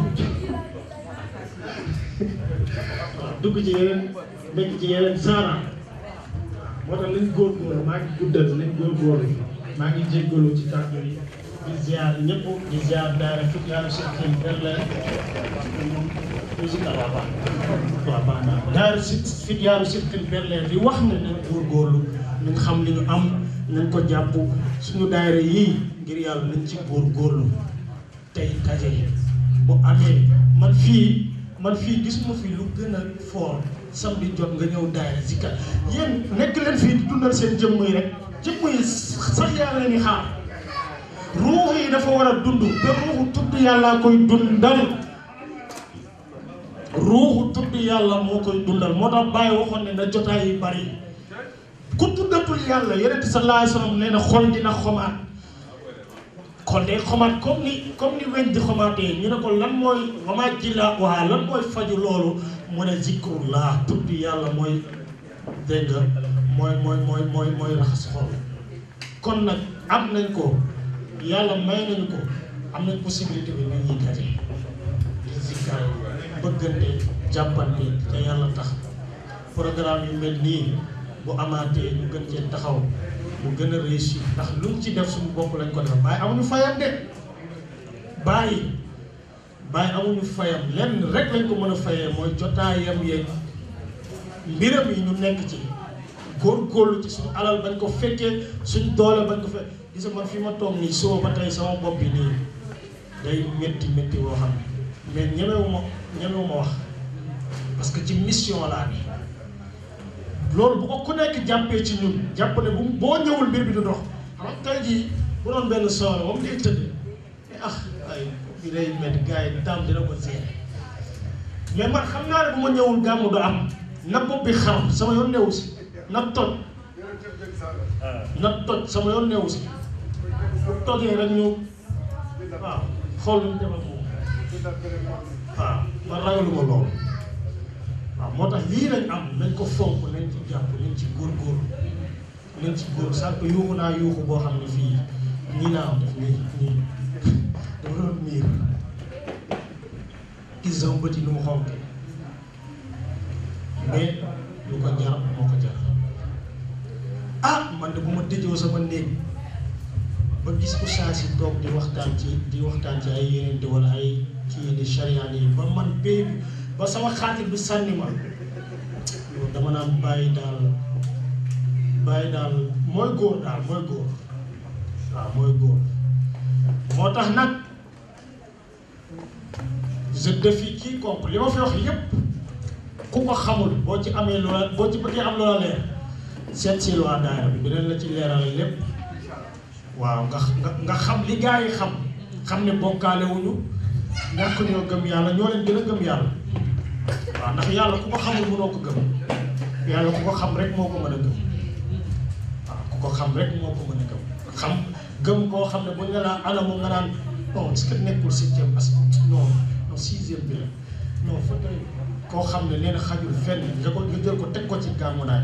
waaw dugg ci yeneen nekk ci yeneen saaraan moo tax lañ góorgóorlu maa ngi guddal lañ góorgóorlu maa ngi jéggalu ci kàddu yi di ziar ñëpp di ziar daara fukk yàlla si kii berle moom musique waaw baax waaw baax naa daara si fit yaaru sirtil berle di wax ne nañ góorgóorlu nañ xam li ñu am nañ ko jàpp suñu daayira yii ngir yàlla nañ ci góorgóorlu tey daje bu amee man fii man fii gisuma fi lu gën a fort samedi jot nga ñëw daayira zikar yéen nekk leen fii di dundal seen jëmm yi rek jëmm yi sax yaa leen di xaar ruux yi dafa war a dund te ruuxu tudd yàlla koy dundal ruuxu tudd yàlla moo koy dundal moo tax bàyyi waxoon ne na jotaay yi bari ku tuddatul yàlla yonent sallallahu alayhi wasallam nee na xol dina xomaat kon day xomaat comme ni comme ni weñ di xomaatee ñu ne ko lan mooy wama jilla waa lan mooy faju loolu mu ne zikrullah tudd yàlla mooy dégg nga mooy mooy mooy mooy mooy raxas xol kon nag am nañ ko yàlla may nañu ko am nañ possibilité bi nañ ñuy daje di zikkar bëggante jàppante te yàlla tax programme yu mel nii bu amaatee ñu gën cee taxaw mu gën a réussir ndax luñ ci def suñu bopp lañ ko def bàyyi amuñu fayam de bàyyi bàyyi amuñu fayam lenn rek lañ ko mën a fayee mooy jotaayam yeeg mbiram yi ñu nekk ci góorgóorlu ci suñu alal bañ ko fekkee suñ doole bañ ko fekk gis nga man fi ma toog nii suba ba tey sama bopp bi nii day métti métti woo xam ne mais ñemewu ma ñemewu ma wax parce que ci mission laa ni loolu bu ko ku nekk jàppee ci ñun jàpp ne bu boo ñëwul mbir bi du dox xam nga tey jii bu doon benn soxla moom day tëdd mais ah ay bi day métti gars yi daam dina ko seere mais man xam naa ne bu ma ñëwul gàmmu du am na bopp bi xar sama yoon newu si na toj na toj sama yoon newu si bu tojee rek ñu waaw xool lu ñu defal moom waaw man ragaluma loolu waaw moo tax lii lañ am nañ ko fonk nañ ci jàpp nañ ci góorgóorlu nañ ci góor sànq yuuxu naa yuuxu boo xam ne fii ñii naa am def nii nii dafa doon miir gis sama bët yi nu mu xonke mais lu ko jar moo ko jar ah man de bu ma tëjoo sama néeg ba gis ko saa si toog di waxtaan ci di waxtaan ci ay yeneen wala ay kii di charian yi ba man béy bi ba sama xaatir bi sànni ma loolu dama naan bàyyi daal bàyyi daal mooy góor daal mooy góor waaw mooy góor moo tax nag je défie quiconque li ma fi wax yépp ku ko xamul boo ci amee loola boo ci bëggee am loola leer seet si waa daayira bi dinañ la ci leeral lépp waaw nga nga nga xam li gaa yi xam xam ne bokkaale wuñu ñàkk ñoo gëm yàlla ñoo leen gën a gëm yàlla waaw ndax yàlla ku ko xamul mënoo ko gëm yàlla ku ko xam rek moo ko mën a gëm waaw ku ko xam rek moo ko mën a gëm xam gëm koo xam ne bu ñu la anamu nga naan non est-ce que nekkul septième parce que non non sixième bi la non fa koo xam ne nee na xajul fenn nga ko nga jël ko teg ko ci gàmmu naay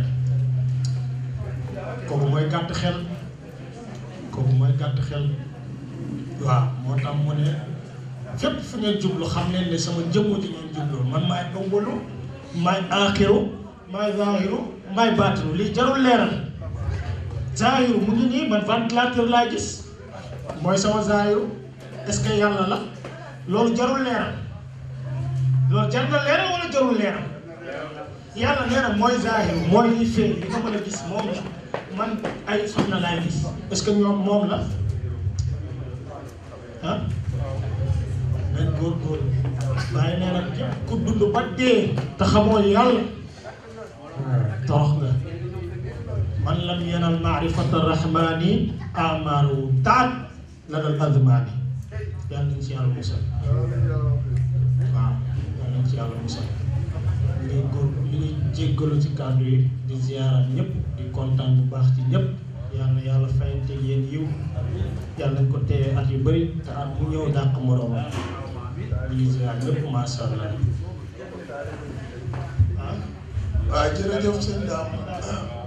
kooku mooy gàtt xel kooku mooy gàtt xel waaw moo tax mu ne fépp fu ngeen jublu xam leen ne sama jëmm ji ngeen jublu man maay awwalu maay aaxiru maay zaahiru maay baatinu lii jarul leeral zaahiru mu ngi nii man ventilateur laa gis mooy sama zaahiru est-ce que yàlla la loolu jarul leeral loolu jar na leeral wala jarul leeral yàlla nee na mooy zaahiru mooy li feeñ li nga mën a gis moom la man ay soxna laay gis est-ce que ñoom moom la ah nañ góorgóorlu waaye nee na képp ku dund ba dee te xamoo yàlla torox nga man lam yanal maarifata rahmani amaaru taat la dal azmaani yàlla nañ ci yàlla musal waaw yàlla nañ ci yàlla musal ñu ngi góor ñu ngi jéggalu ci kàddu yi di ziyaara ñëpp di kontaan bu baax ci ñëpp yàlla na yàlla fayante yéen yiw yàlla nañ ko téye at yu bëri te at mu ñëw dàq moroomam ñu ngi ziyaar ñëpp macha allah ah waaw jërëjëf sëñ Dame